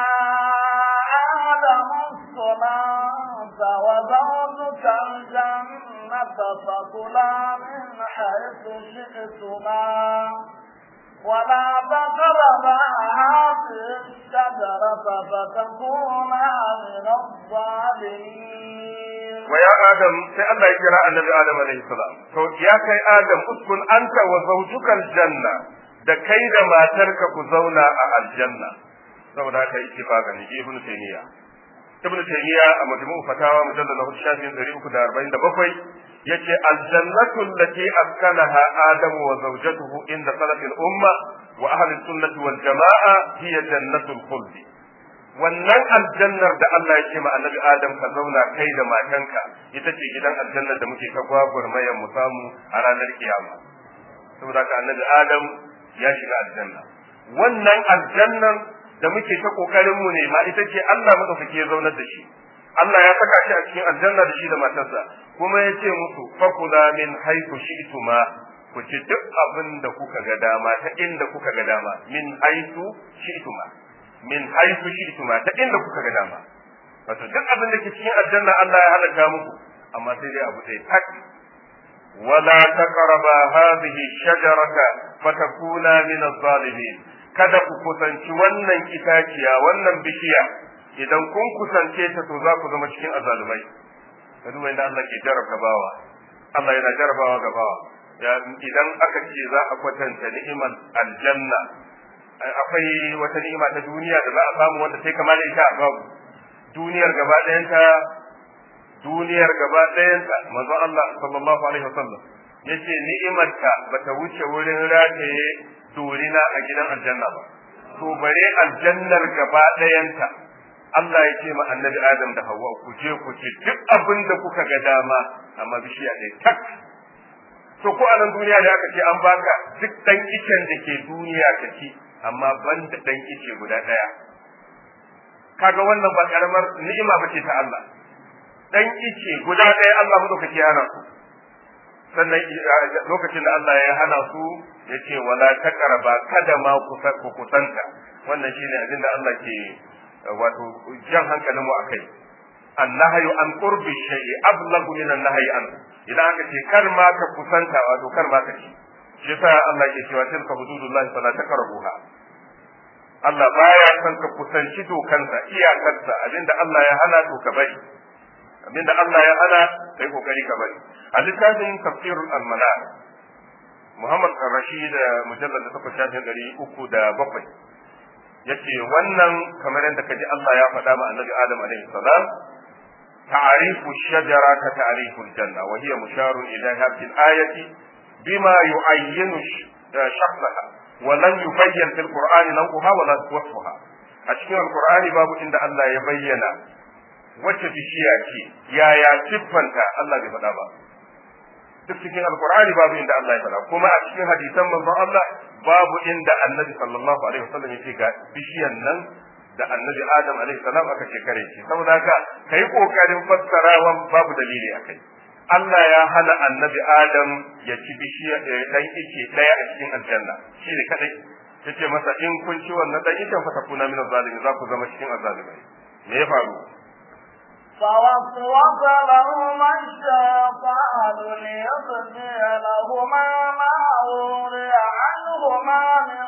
[SPEAKER 1] adam sunanta wa zawjuka aljannata fakula min haythu shi'tuma ولا تقربا هذه الشجرة فتكونا من الظالمين
[SPEAKER 2] ويا آدم sai Allah ya kira annabi Adam alaihi salam to ya kai Adam uskun anta wa zawjukal janna da kai da matarka ku zauna a aljanna saboda haka ittifaqan ji ibnu taymiya ibnu taymiya a majmu'u fatawa mujallal na shafin 347 yace aljannatu allati askanaha adamu wa zawjatuhu inda salafil umma wa ahli sunnati wal jamaa hiya jannatul khuld wannan aljannar da Allah ya ce ma annabi Adam ka zauna kai da matanka ita ce gidan aljannar da muke ta gwagwarmayar mu samu a ranar kiyama saboda ka annabi Adam ya shiga aljanna wannan aljannar da muke ta kokarin mu ne ma ita ce Allah madaukake ya zaunar da shi Allah ya saka shi a cikin aljanna da shi da matarsa kuma ya ce musu fakula min haitu shi'tuma ku ci duk abin da kuka ga dama ta inda kuka ga dama min haitu shi'tuma min haitu shi'tuma ta inda kuka ga dama wato duk abin da ke cikin aljanna Allah ya halaka muku amma sai dai abu ɗaya tak wala taqraba hadhihi shajarata fatakuna min adh-dhalimin kada ku kusanci wannan itaciya wannan bishiya idan kun kusance ta to za ku zama cikin azalumai ka duba inda Allah ke jarabta bawa Allah yana jarabawa ga bawa idan aka ce za a kwatanta ni'imar aljanna akwai wata ni'ima ta duniya da za a samu wanda sai kamar ita a babu duniyar gaba ɗayanta duniyar gaba ɗayanta manzon Allah sallallahu alaihi wasallam yace ni'imarta bata wuce wurin rataye dorina a gidan aljanna ba to bare aljannar gaba ɗayanta Allah ya ce ma annabi Adam da Hawwa ku je ku ci duk abin da kuka ga dama amma bishiya ɗaya tak to ko a nan duniya da aka ce an baka duk dan icen da ke duniya ka ci amma ban da dan ice guda ɗaya kaga wannan ba karamar ni'ima ba ce ta Allah dan ice guda ɗaya Allah madaukaki ya hana su sannan lokacin da Allah ya hana su ya ce wala taqraba kada ma ku kusanta wannan shine abin da Allah ke wato jan hankalin mu akai annahyu an qurbi shay'i ablagu min annahyi an idan aka ce kar ma ka kusanta wato kar ma ka ci shi yasa Allah ke cewa tilka hududullahi fala taqrabuha Allah baya son ka kusanci dokansa iyakarsa abinda Allah ya hana to ka bari abinda Allah ya hana kai kokari ka bari a littafin tafsirul almanar Muhammad Rashid mujallal da takwas shafin ɗari uku da bakwai yace wannan kamar yadda kaji Allah ya faɗa ma annabi Adam alaihi salam ta'rifu shajara ka ta'rifu aljanna wa hiya musharun ila hadhihi al-ayati bima yu'ayyinu shakhsaha wa lam yubayyan fil qur'ani nawha wa la wasfuha a cikin alqur'ani babu inda Allah ya bayyana wacce bishiya ce yaya siffanta Allah bai faɗa ba duk cikin alkur'ani babu inda Allah ya faɗa kuma a cikin hadisan manzon Allah babu inda annabi sallallahu alaihi wasallam yace ga bishiyan nan da annabi adam alaihi salam aka ce kare shi saboda haka kai kokarin fassarawa babu dalili akai Allah ya hana annabi adam ya ci bishiya dan ice daya a cikin aljanna shi ne kadai yace masa in kun ci wannan dan icen fa takuna min zalimi za ku zama cikin azalimai me ya faru
[SPEAKER 1] فوسوس لهما الشيطان ليبدي لهما ما وري عنهما من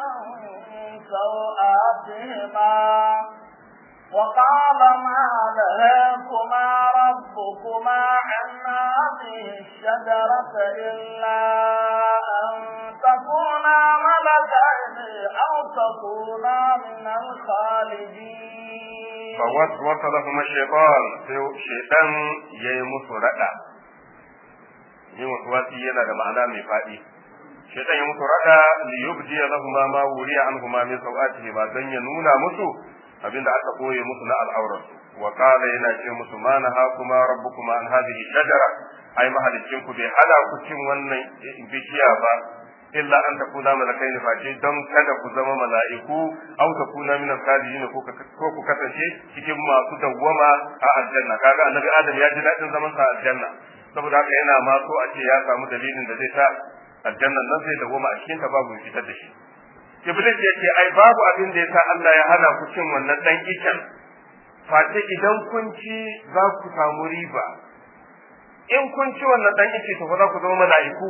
[SPEAKER 1] سوآتهما وقال ما نهاكما ربكما عن هذه الشجرة إلا أن تكونا ملكين أو تكونا من الخالدين
[SPEAKER 2] فوسوس لهما الشيطان شيطان يمس ردا yin wasuwasi yana da ma'ana mai faɗi shaitan ya musu rada li yubdi lahum ma wuriya anhuma min sawatihi ma dan ya nuna musu abinda aka koye musu na al'aurar wa qala yana ce musu ma nahakuma rabbukuma an hadhihi shajara ai mahalicin ku bai hada ku cin wannan bishiya ba illa an takuna malakaini face don kada ku zama mala'iku aw takuna min al-khalidin ko ku kasance cikin masu dawwama a aljanna kaga annabi adam ya ji dadin zaman sa aljanna saboda haka yana ma so a ce ya samu dalilin da zai sa aljannan nan zai dawwama a cikin ta babu fitar da shi iblis ya ce ai babu abin da yasa Allah ya hana ku cin wannan dan icen face idan kun ci za ku samu riba in kun ci wannan dan ice to fa za ku zama mala'iku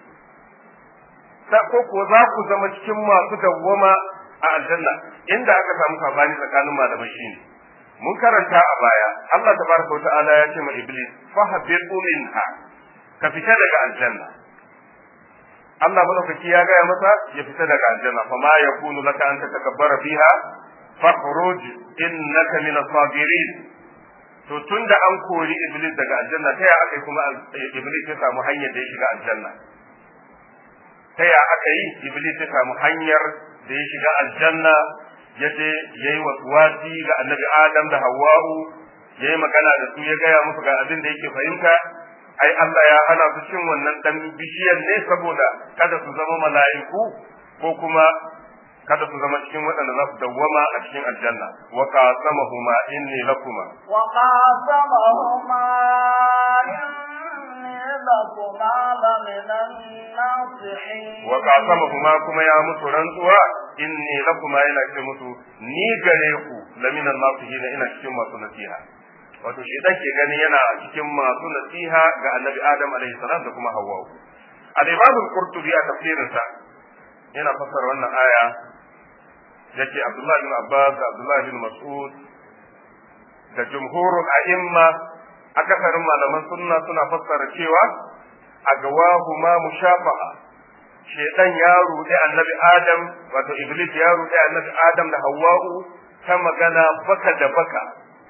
[SPEAKER 2] ko kuwa za ku zama cikin masu dawwama a aljanna inda aka samu sabani tsakanin malamai shine mun karanta a baya Allah tabaraka ta'ala ya ce ma iblis fahabir minha ka fita daga aljanna Allah madaukaki ya gaya masa ya fita daga aljanna fa ma yakunu laka an tatakabbara fiha fakhruj innaka min as-sabirin to tunda an kori iblis daga aljanna ta ya aka kuma iblis ya samu hanyar da ya shiga aljanna ta ya aka yi iblis ya samu hanyar da ya shiga aljanna ya je ya yi wasuwasi ga annabi adam da hawa'u ya yi magana da su ya gaya musu ga abin da yake fahimta ai Allah ya hana su cin wannan dan bishiyar ne saboda kada su zama mala'iku ko kuma kada su zama cikin waɗanda za su dawwama a cikin aljanna wa qasamahuma inni lakuma
[SPEAKER 1] wa qasamahuma inni lakuma laminan nasihin
[SPEAKER 2] wa qasamahuma kuma ya musu rantsuwa inni lakuma yana ce musu ni gare ku laminan nasihin ina cikin masu nasiha wato shi dan ke gani yana cikin masu nasiha ga annabi adam alaihi salam da kuma hawwa al-imam al-qurtubi a tafsirinsa yana fassara wannan aya yace Abdullah bin Abbas da Abdullah bin Mas'ud da jumhurul a'imma akasarin malaman sunna suna fassara cewa a gawahuma mushafa'a shedan ya ruɗe annabi Adam wato Iblis ya ruɗe annabi Adam da Hawwa'u ta magana baka da baka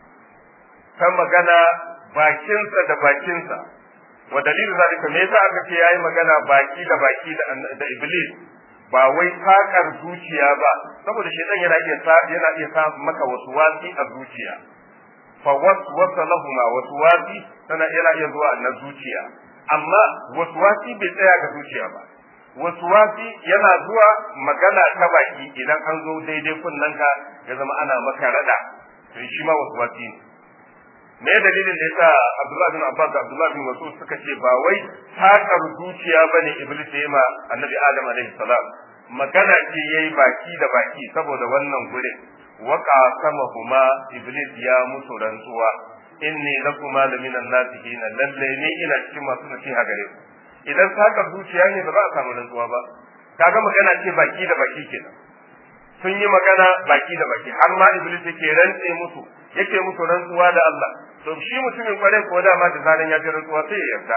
[SPEAKER 2] ta magana bakinsa da bakinsa wa dalilin zalika me yasa aka ce yayi magana baki da baki da Iblis ba wai fakar zuciya ba saboda shaitan yana iya sa yana iya sa maka wasu wasi a zuciya fa waswasa lahuma wasu wasi tana yana iya zuwa na zuciya amma wasu wasi bai tsaya ga zuciya ba wasu wasi yana zuwa magana ta baki idan an zo daidai kunnanka ya zama ana maka rada to shi ma wasu wasi ne me dalilin da yasa Abdullah bin Abbas da Abdullah bin Mas'ud suka ce ba wai takar zuciya bane Iblis ya ma Annabi Adam alaihi salam magana ce yayi baki da baki saboda wannan gurin wa qasamahuma Iblis ya musu rantsuwa inni lakuma laminan nasihin lalle ne ina cikin masu nasiha gare ku idan takar zuciya ne ba za a samu rantsuwa ba kaga magana ce baki da baki kenan sun yi magana baki da baki har ma Iblis yake rantse musu yake musu rantsuwa da Allah to shi mutumin kwarai ko dama da zaran ya ji rantsuwa sai ya yarda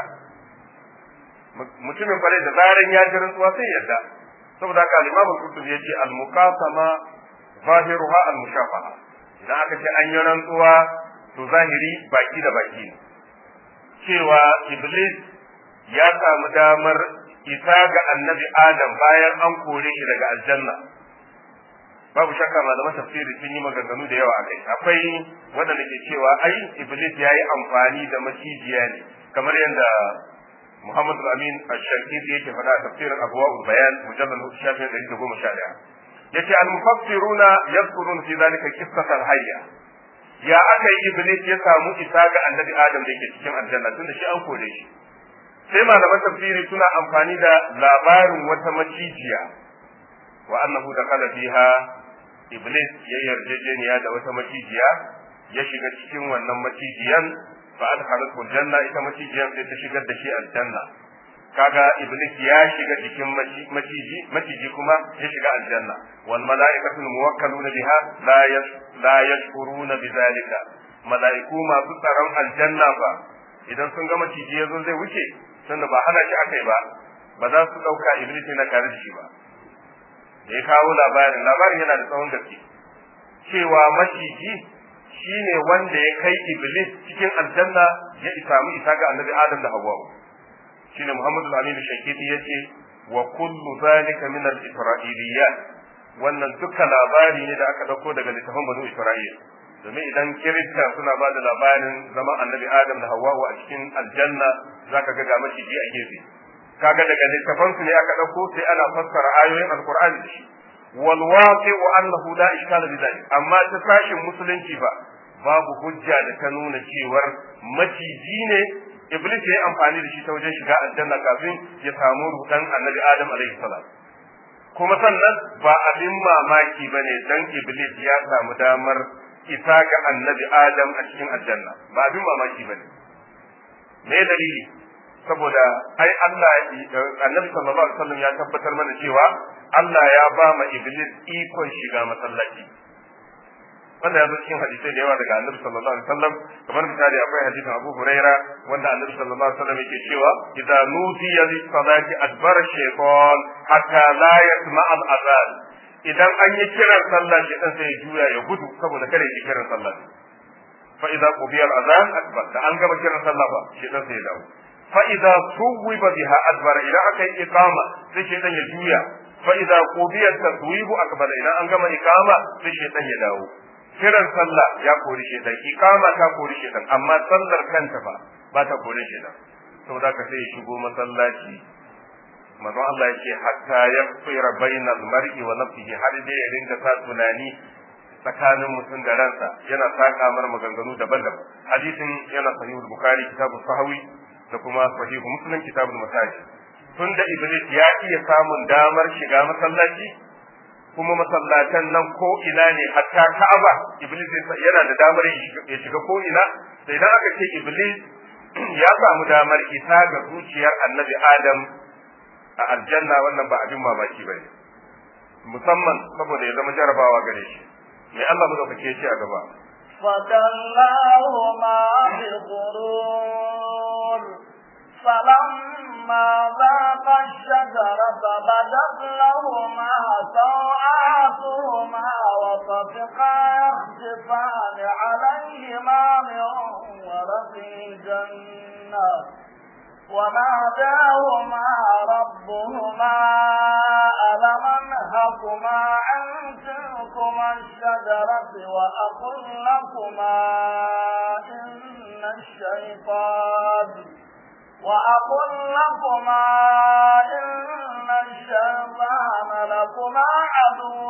[SPEAKER 2] mutumin kwarai da zaran ya ji rantsuwa sai ya yarda saboda haka al-Imam al-Qurtubi yace al-muqasama zahiruha al-mushafaha idan aka ce an yi rantsuwa to zahiri baki da baki ne cewa Iblis ya samu damar isa ga annabi Adam bayan an kore shi daga aljanna babu shakka malaman tafsiri sun yi maganganu da yawa a kai akwai waɗanda ke cewa ai iblis ya yi amfani da macijiya ne kamar yadda muhammadu amin ash-shankiti yake faɗa a tafsirin abuwa bayan mujallal shafin ɗari da goma sha ɗaya yace al-mufassiruna yadhkurun fi dhalika qissat al-hayya ya aka yi iblis ya samu isa ga annabi adam da yake cikin aljanna tunda shi an kore shi sai malaman tafsiri suna amfani da labarin wata macijiya wa annahu dakhala fiha iblis ya yarjejeniya da wata macijiya ya shiga cikin wannan macijiyan fa adkhalathu janna ita macijiyan sai ta shigar da shi aljanna kaga iblis ya shiga cikin maciji maciji kuma ya shiga aljanna wal mala'ikatu muwakkaluna biha la yas la yashkuruna bidhalika mala'iku masu tsaron aljanna ba idan sun ga maciji yazo zai wuce tunda ba hana shi akai ba ba za su dauka iblis na kare shi ba da ya kawo labarin labarin yana da tsawon gaske cewa maciji shine wanda ya kai iblis cikin aljanna ya samu isa ga annabi adam da hawwa shine muhammadu al-amin shakiti yace wa kullu zalika min al-isra'iliyat wannan duka labari ne da aka dauko daga littafin banu isra'il domin idan kirista suna ba da labarin zaman annabi adam da hawwa a cikin aljanna zaka ga ga maciji a gefe kaga daga littafan su ne aka dauko sai ana fassara ayoyin alqur'ani da shi wal waqi'u annahu la ishkala bi dhalik amma ta sashin musulunci ba babu hujja da ta nuna cewar maciji ne iblis ya yi amfani da shi ta wajen shiga aljanna kafin ya samu rudan annabi adam alaihi salam kuma sannan ba abin mamaki ba ne dan iblis ya samu damar isa ga annabi adam a cikin aljanna ba abin mamaki ba ne me dalili saboda ai Allah annabi sallallahu alaihi wasallam ya tabbatar mana cewa Allah ya ba ma iblis ikon shiga masallaci wannan ya zo cikin hadisai da yawa daga annabi sallallahu alaihi wasallam kamar misali akwai hadisin Abu Huraira wanda annabi sallallahu alaihi wasallam yake cewa idza nudiya lis salati adbara shaytan hatta la yasma al azan idan an yi kiran sallah shaytan sai ya juya ya gudu saboda kada ya kiran sallah fa idza qubiya al azan akbar da an gama kiran sallah ba shaytan sai ya dawo fa idza suwiba biha adbara idan aka yi iqama sai shaytan ya juya fa idza qubiya taswibu akbar idan an gama iqama sai shaytan ya dawo kiran sallah ya kori shedan iqama ta kori shedan amma sallar kanta ba ba ta kori shedan saboda ka sai ya shigo masallaci manzo Allah yake hatta yaqfira bainal mar'i wa nafsihi har dai ya ringa sa tunani tsakanin mutum da ransa yana saka mar maganganu daban-daban hadisin yana sahihul bukhari kitabul sahawi da kuma sahihu muslim kitabul masajid tunda iblis ya iya samun damar shiga masallaci kuma masallatan nan ko ina ne hatta Ka'aba Iblis yana da damar ya shiga ko ina da idan aka ce Iblis ya samu damar isa ga zuciyar Annabi Adam a aljanna wannan ba abin mamaki bane musamman saboda ya zama jarabawa gare shi me Allah madaukake shi a gaba
[SPEAKER 1] فدلاهما بغرور فلما ذاقا الشجرة بدت لهما سوآتهما وطفقا يخسفان عليهما من ورق الجنة وناداهما ربهما ألم أنهكما عن تلكما الشجرة وأقل لكما إن الشيطان وأقل لكما إن الشيطان لكما عدو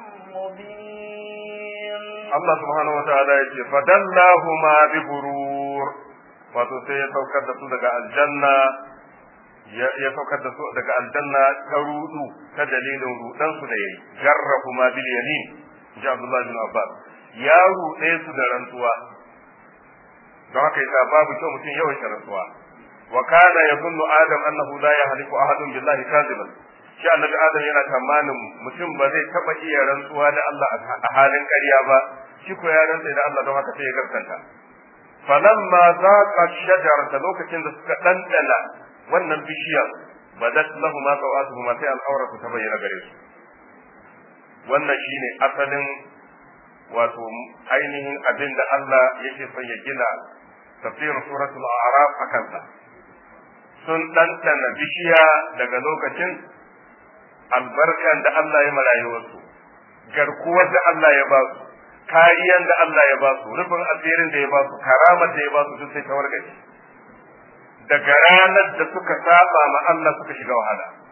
[SPEAKER 1] مبين
[SPEAKER 2] الله سبحانه وتعالى يقول فدلاهما بغرور wato sai ya saukar da su daga aljanna ya saukar da su daga aljanna ta rudu ta dalilin rudan su da yayi jarrahu ma bil yamin ji Abdullah bin Abbas ya rude su da rantsuwa don haka yasa babu kyau mutum yawan rantsuwa wa kana yadhunnu adam annahu la yahliku ahadun billahi kaziban shi annabi adam yana tamanin mutum ba zai taba iya rantsuwa da Allah a halin ƙarya ba shi ko ya rantsa da Allah don haka sai ya gaskanta falamma zaqa shajarata lokacin da suka dandana wannan bishiyar badat lahum sawatuhum sai al'auratu ta bayyana gare su wannan shine asalin wato ainihin abin da Allah yake son ya gina tafsirin suratul a'raf akan sa sun ɗanɗana bishiya daga lokacin albarkan da Allah ya marayuwarsu garkuwar da Allah ya ba su kariyan da Allah ya ba su rufin asirin da ya ba su karamar da ya ba su duk sai ta wargaje daga ranar da suka saba ma Allah suka shiga wahala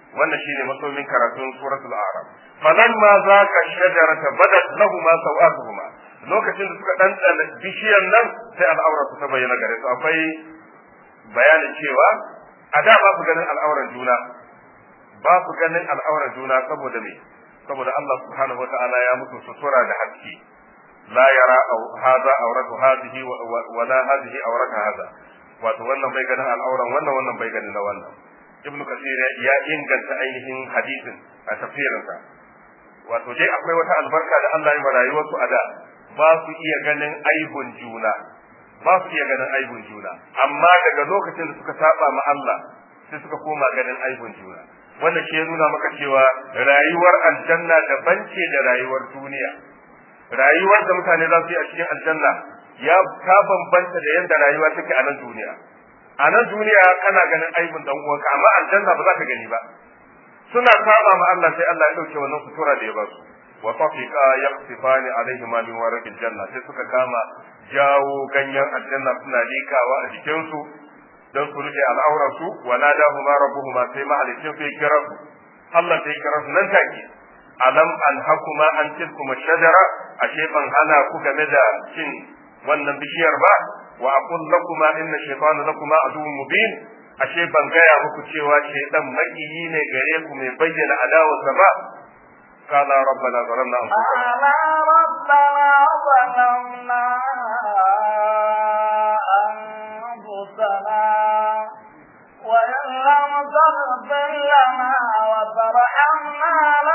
[SPEAKER 2] wannan shine masomin karatun suratul a'raf falamma zaka shajarata badat lahumma sawatuhuma lokacin da suka ɗanɗana bishiyar nan sai al'aura su ta bayyana gare su akwai bayanin cewa a da ba su ganin al'auran juna ba su ganin al'auran juna saboda me saboda Allah subhanahu wata'ala ya mutu sutura da haske la yara hadha awratu hadhihi wa la hadhihi awratu hadha wato wannan bai ganin al'auran wannan wannan bai ganin na wannan ibnu kasir ya inganta ainihin hadisin a tafsirinsa wato dai akwai wata albarka da Allah ya rayuwar su a da ba su iya ganin aibun juna ba su iya ganin aibun juna amma daga lokacin da suka saba ma Allah sai suka koma ganin aibun juna wannan shi ya nuna maka cewa rayuwar aljanna daban ce da rayuwar duniya rayuwar da mutane za su yi a cikin aljanna ya ta bambanta da yadda rayuwa take a nan duniya a nan duniya kana ganin aibun dan uwanka amma aljanna ba za ka gani ba suna saba ma Allah sai Allah ya dauke wannan sutura da ya ba su wa tafiqa yaqsifani alaihima min warqil janna sai suka kama jawo ganyen aljanna suna likawa a jikin su dan su rufe al'aurar su wa nadahuma rabbuhuma sai mahalicin sai kira su Allah sai kira su nan take alam anhakuma an tilkuma shajara ashe ban hana ku game da cin wannan bishiyar ba wa aqul lakuma inna shaytana lakuma aduwwun mubin ashe ban gaya muku cewa shaytan makiyi ne gare ku mai bayyana adawarsa ba قال ربنا ظلمنا أنفسنا
[SPEAKER 1] قال ربنا ظلمنا أنفسنا وإن لم تغفر لنا وترحمنا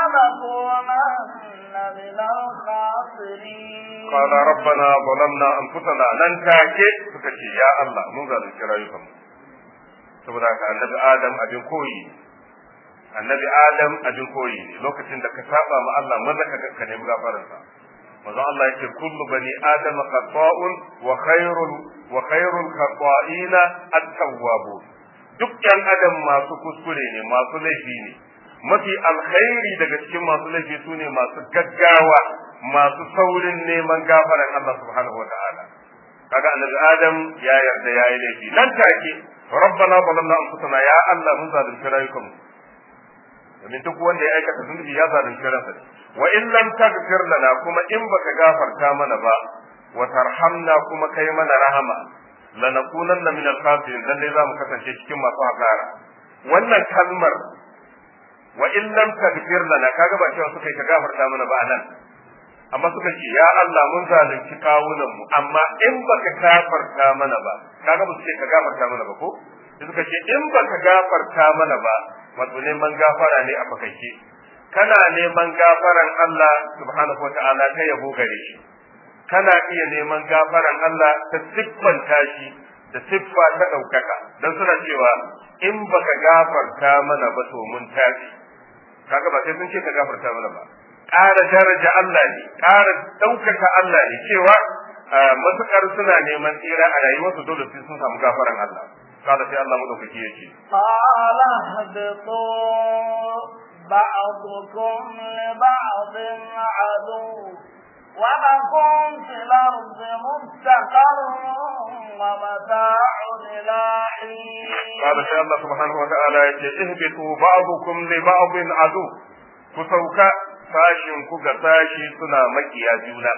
[SPEAKER 1] لنكونن من الخاسرين
[SPEAKER 2] قال ربنا ظلمنا أنفسنا لن تاكي سكتي يا الله من ذلك كرايكم saboda haka annabi adam abin koyi annabi adam abin koyi ne lokacin da ka saba ma Allah maza ka ka nemi gafaransa manzo Allah yake kullu bani adam khata'un wa khairul wa khairul khata'ina at-tawwabun duk yan adam masu kuskure ne masu laifi ne mafi alkhairi daga cikin masu laifi su ne masu gaggawa masu saurin neman gafaran Allah subhanahu wa ta'ala kaga annabi adam ya yarda yayi laifi nan take rabbana zalamna anfusana ya Allah mun zalunci rayukanmu domin duk wanda ya aikata zunubi ya zalunci ransa ne wa in lam taghfir lana kuma in baka gafarta mana ba wa tarhamna kuma kai mana rahama lanakunanna min al-khasirin dan dai zamu kasance cikin masu hasara wannan kalmar wa in lam taghfir lana kaga ba cewa suka yi ka gafarta mana ba anan amma suka ce ya Allah mun zalunci kawunan mu amma in baka gafarta mana ba kaga ba su ce ka gafarta mana ba ko sai suka ce in baka gafarta mana ba wato neman gafara ne a fakaice kana neman gafaran Allah subhanahu wataala ta yabo gare shi kana iya neman gafaran Allah ta siffanta shi da siffa ta ɗaukaka don suna cewa in baka gafarta mana ba to mun tafi kaga ba sai sun ce ka gafarta mana ba ƙara daraja Allah ne ƙara ɗaukaka Allah ne cewa matuƙar suna neman tsira a rayuwarsu dole sai sun samu gafaran Allah kada sai Allah madaukaki ya ce
[SPEAKER 1] قال اهبطوا بعضكم لبعض عدو ولكم في الأرض مستقر ومتاع إلى حين
[SPEAKER 2] قال sai Allah subhanahu wa ta'ala ya ce ihbitu ba'dukum li ba'din adu ku sauka sashin ku ga sashi suna makiya juna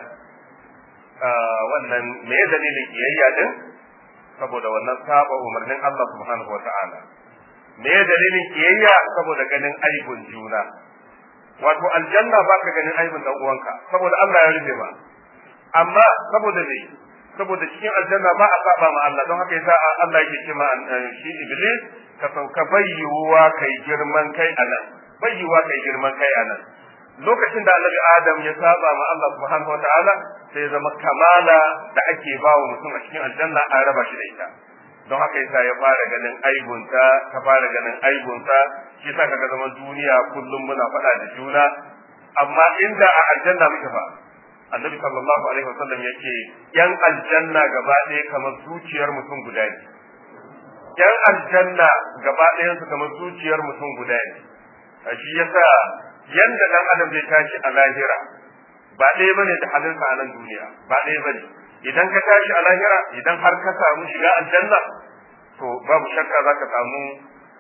[SPEAKER 2] wannan me dalilin kiyayya din saboda wannan saba umarnin Allah subhanahu wa ta'ala me dalilin kiyayya saboda ganin aibun juna wato aljanna baka ganin aibun dan uwanka saboda Allah ya rufe ba amma saboda me saboda cikin aljanna ba a saba ma Allah don haka yasa Allah yake ce ma shi iblis ka sauka bayyuwa kai girman kai anan bayyuwa kai girman kai anan lokacin da annabi adam ya saba ma Allah subhanahu wataala sai ya zama kamala da ake ba wa mutum a cikin aljanna an raba shi da ita don haka yasa ya fara ganin aibunta ka fara ganin aibunta shi yasa kaga zaman duniya kullum muna faɗa da juna amma inda a aljanna muke fa annabi sallallahu alaihi wasallam yake yan aljanna gaba ɗaya kamar zuciyar mutum guda ne yan aljanna gaba ɗayan su kamar zuciyar mutum guda ne shi yasa yanda dan adam zai tashi a lahira ba ɗaya bane da halinsa a nan duniya ba ɗaya bane idan ka tashi a lahira idan har ka samu shiga aljanna to babu shakka za ka samu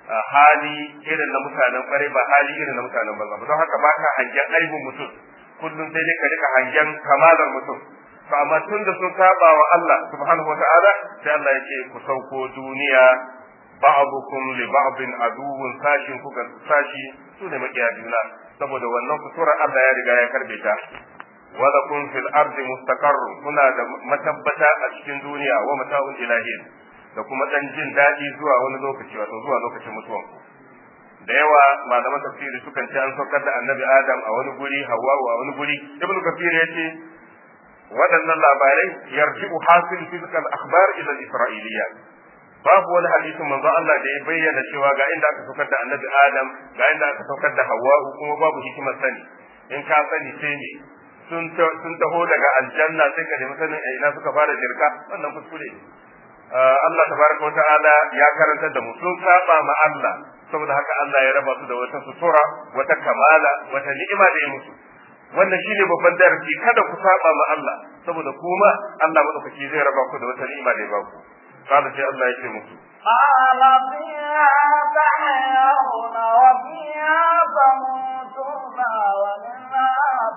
[SPEAKER 2] hali irin na mutanen kwarai ba hali irin na mutanen banza ba don haka ba ka hangen aibin mutum kullum sai dai ka rika hangen kamalar mutum to amma tun da sun saba wa Allah subhanahu wata'ala sai Allah ya ce ku sauko duniya ba'dukum li ba'din aduwwun sashin ku ga sashi su ne makiya juna saboda wannan kutura Allah ya riga ya karbe ta wa lakum fil ardi mustaqarr kuna da matabbata a cikin duniya wa mata'un ilahin da kuma dan jin daɗi zuwa wani lokaci wato zuwa lokacin mutuwanku da yawa malaman tafsiri sukan ce an saukar da annabi adam a wani guri hawa a wani guri ibnu kafir ya ce waɗannan labarai yarji'u hasil fizikal akhbar ila isra'iliya babu wani hadisin manzo Allah da ya bayyana cewa ga inda aka saukar da annabi adam ga inda aka saukar da hawa kuma babu hikimar sani in ka sani sai ne sun sun taho daga aljanna sai ka nemi sanin a ina suka fara jirka wannan kuskure ne Allah tabaraka wa ta'ala ya karantar da mu sun saba ma Allah saboda haka Allah ya raba su da wata sutura wata kamala wata ni'ima da ya musu wannan shine babban darasi kada ku saba ma Allah saboda kuma Allah madaukaki zai raba ku da wata ni'ima da ya ba ku kada sai Allah ya ce musu
[SPEAKER 1] قال فيها تحيون وفيها تموتون ومنها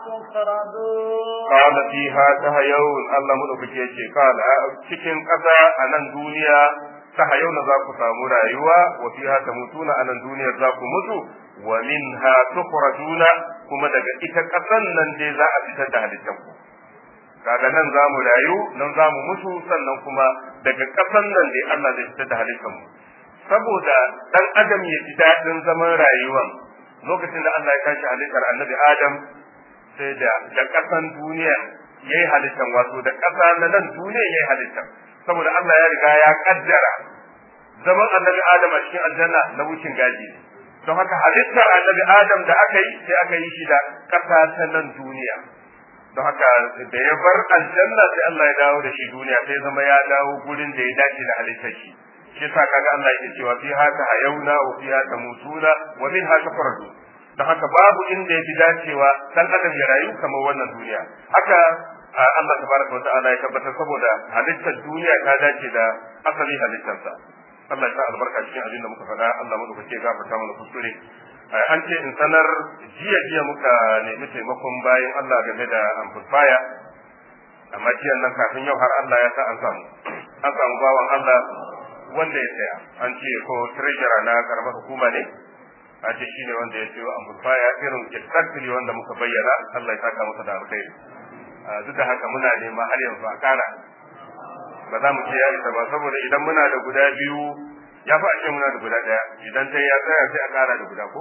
[SPEAKER 1] تخرجون
[SPEAKER 2] قال فيها تحيون الله madaukaki ya ce kala cikin ƙasa a nan duniya tahayauna za ku samu rayuwa wa fiha tamutuna a nan duniyar za ku mutu wa minha tukhrajuna kuma daga ita ƙasan nan dai za a fitar da halittan ku kaga nan za mu rayu nan za mu mutu sannan kuma daga ƙasan nan dai Allah zai fitar da halittan mu saboda dan adam ya ji daɗin zaman rayuwan lokacin da Allah ya tashi halittar annabi Adam sai da da ƙasan duniya yayi halittan wato da ƙasa na nan duniya yayi halittan saboda Allah ya riga ya kaddara zaman annabi Adam a cikin aljanna na wucin gaji don haka halittar annabi Adam da aka yi sai aka yi shi da ƙasa ta nan duniya don haka da ya bar aljanna sai Allah ya dawo da shi duniya sai zama ya dawo gurin da ya dace da halittar shi shi yasa kaga Allah yake cewa fi haka hayauna wa fi haka mutuna wa min haka faradu don haka babu inda ya fi dacewa dan adam ya rayu kamar wannan duniya haka Allah tabaraka wa ta'ala ya tabbatar saboda halittar duniya ta dace da asali halittarsa Allah ya sa albarka cikin abin da muka faɗa Allah mu ke gafarta mana kuskure an ce in sanar jiya jiya muka nemi taimakon bayan Allah game da amplifier amma jiya nan kafin yau har Allah ya sa an samu an samu bawan Allah wanda ya saya an ce ko treasurer na karamar hukuma ne a ce shine wanda ya sayo amplifier irin exactly wanda muka bayyana Allah ya saka masa da alkhairi duk da haka muna nema har yanzu a kara ba za mu ce ya isa ba saboda idan muna da guda biyu ya fi ake muna da guda ɗaya idan ta ya tsaya sai a kara da guda ko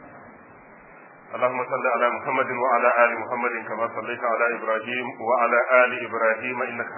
[SPEAKER 2] اللهم صل على محمد وعلى ال محمد كما صليت على ابراهيم وعلى ال ابراهيم انك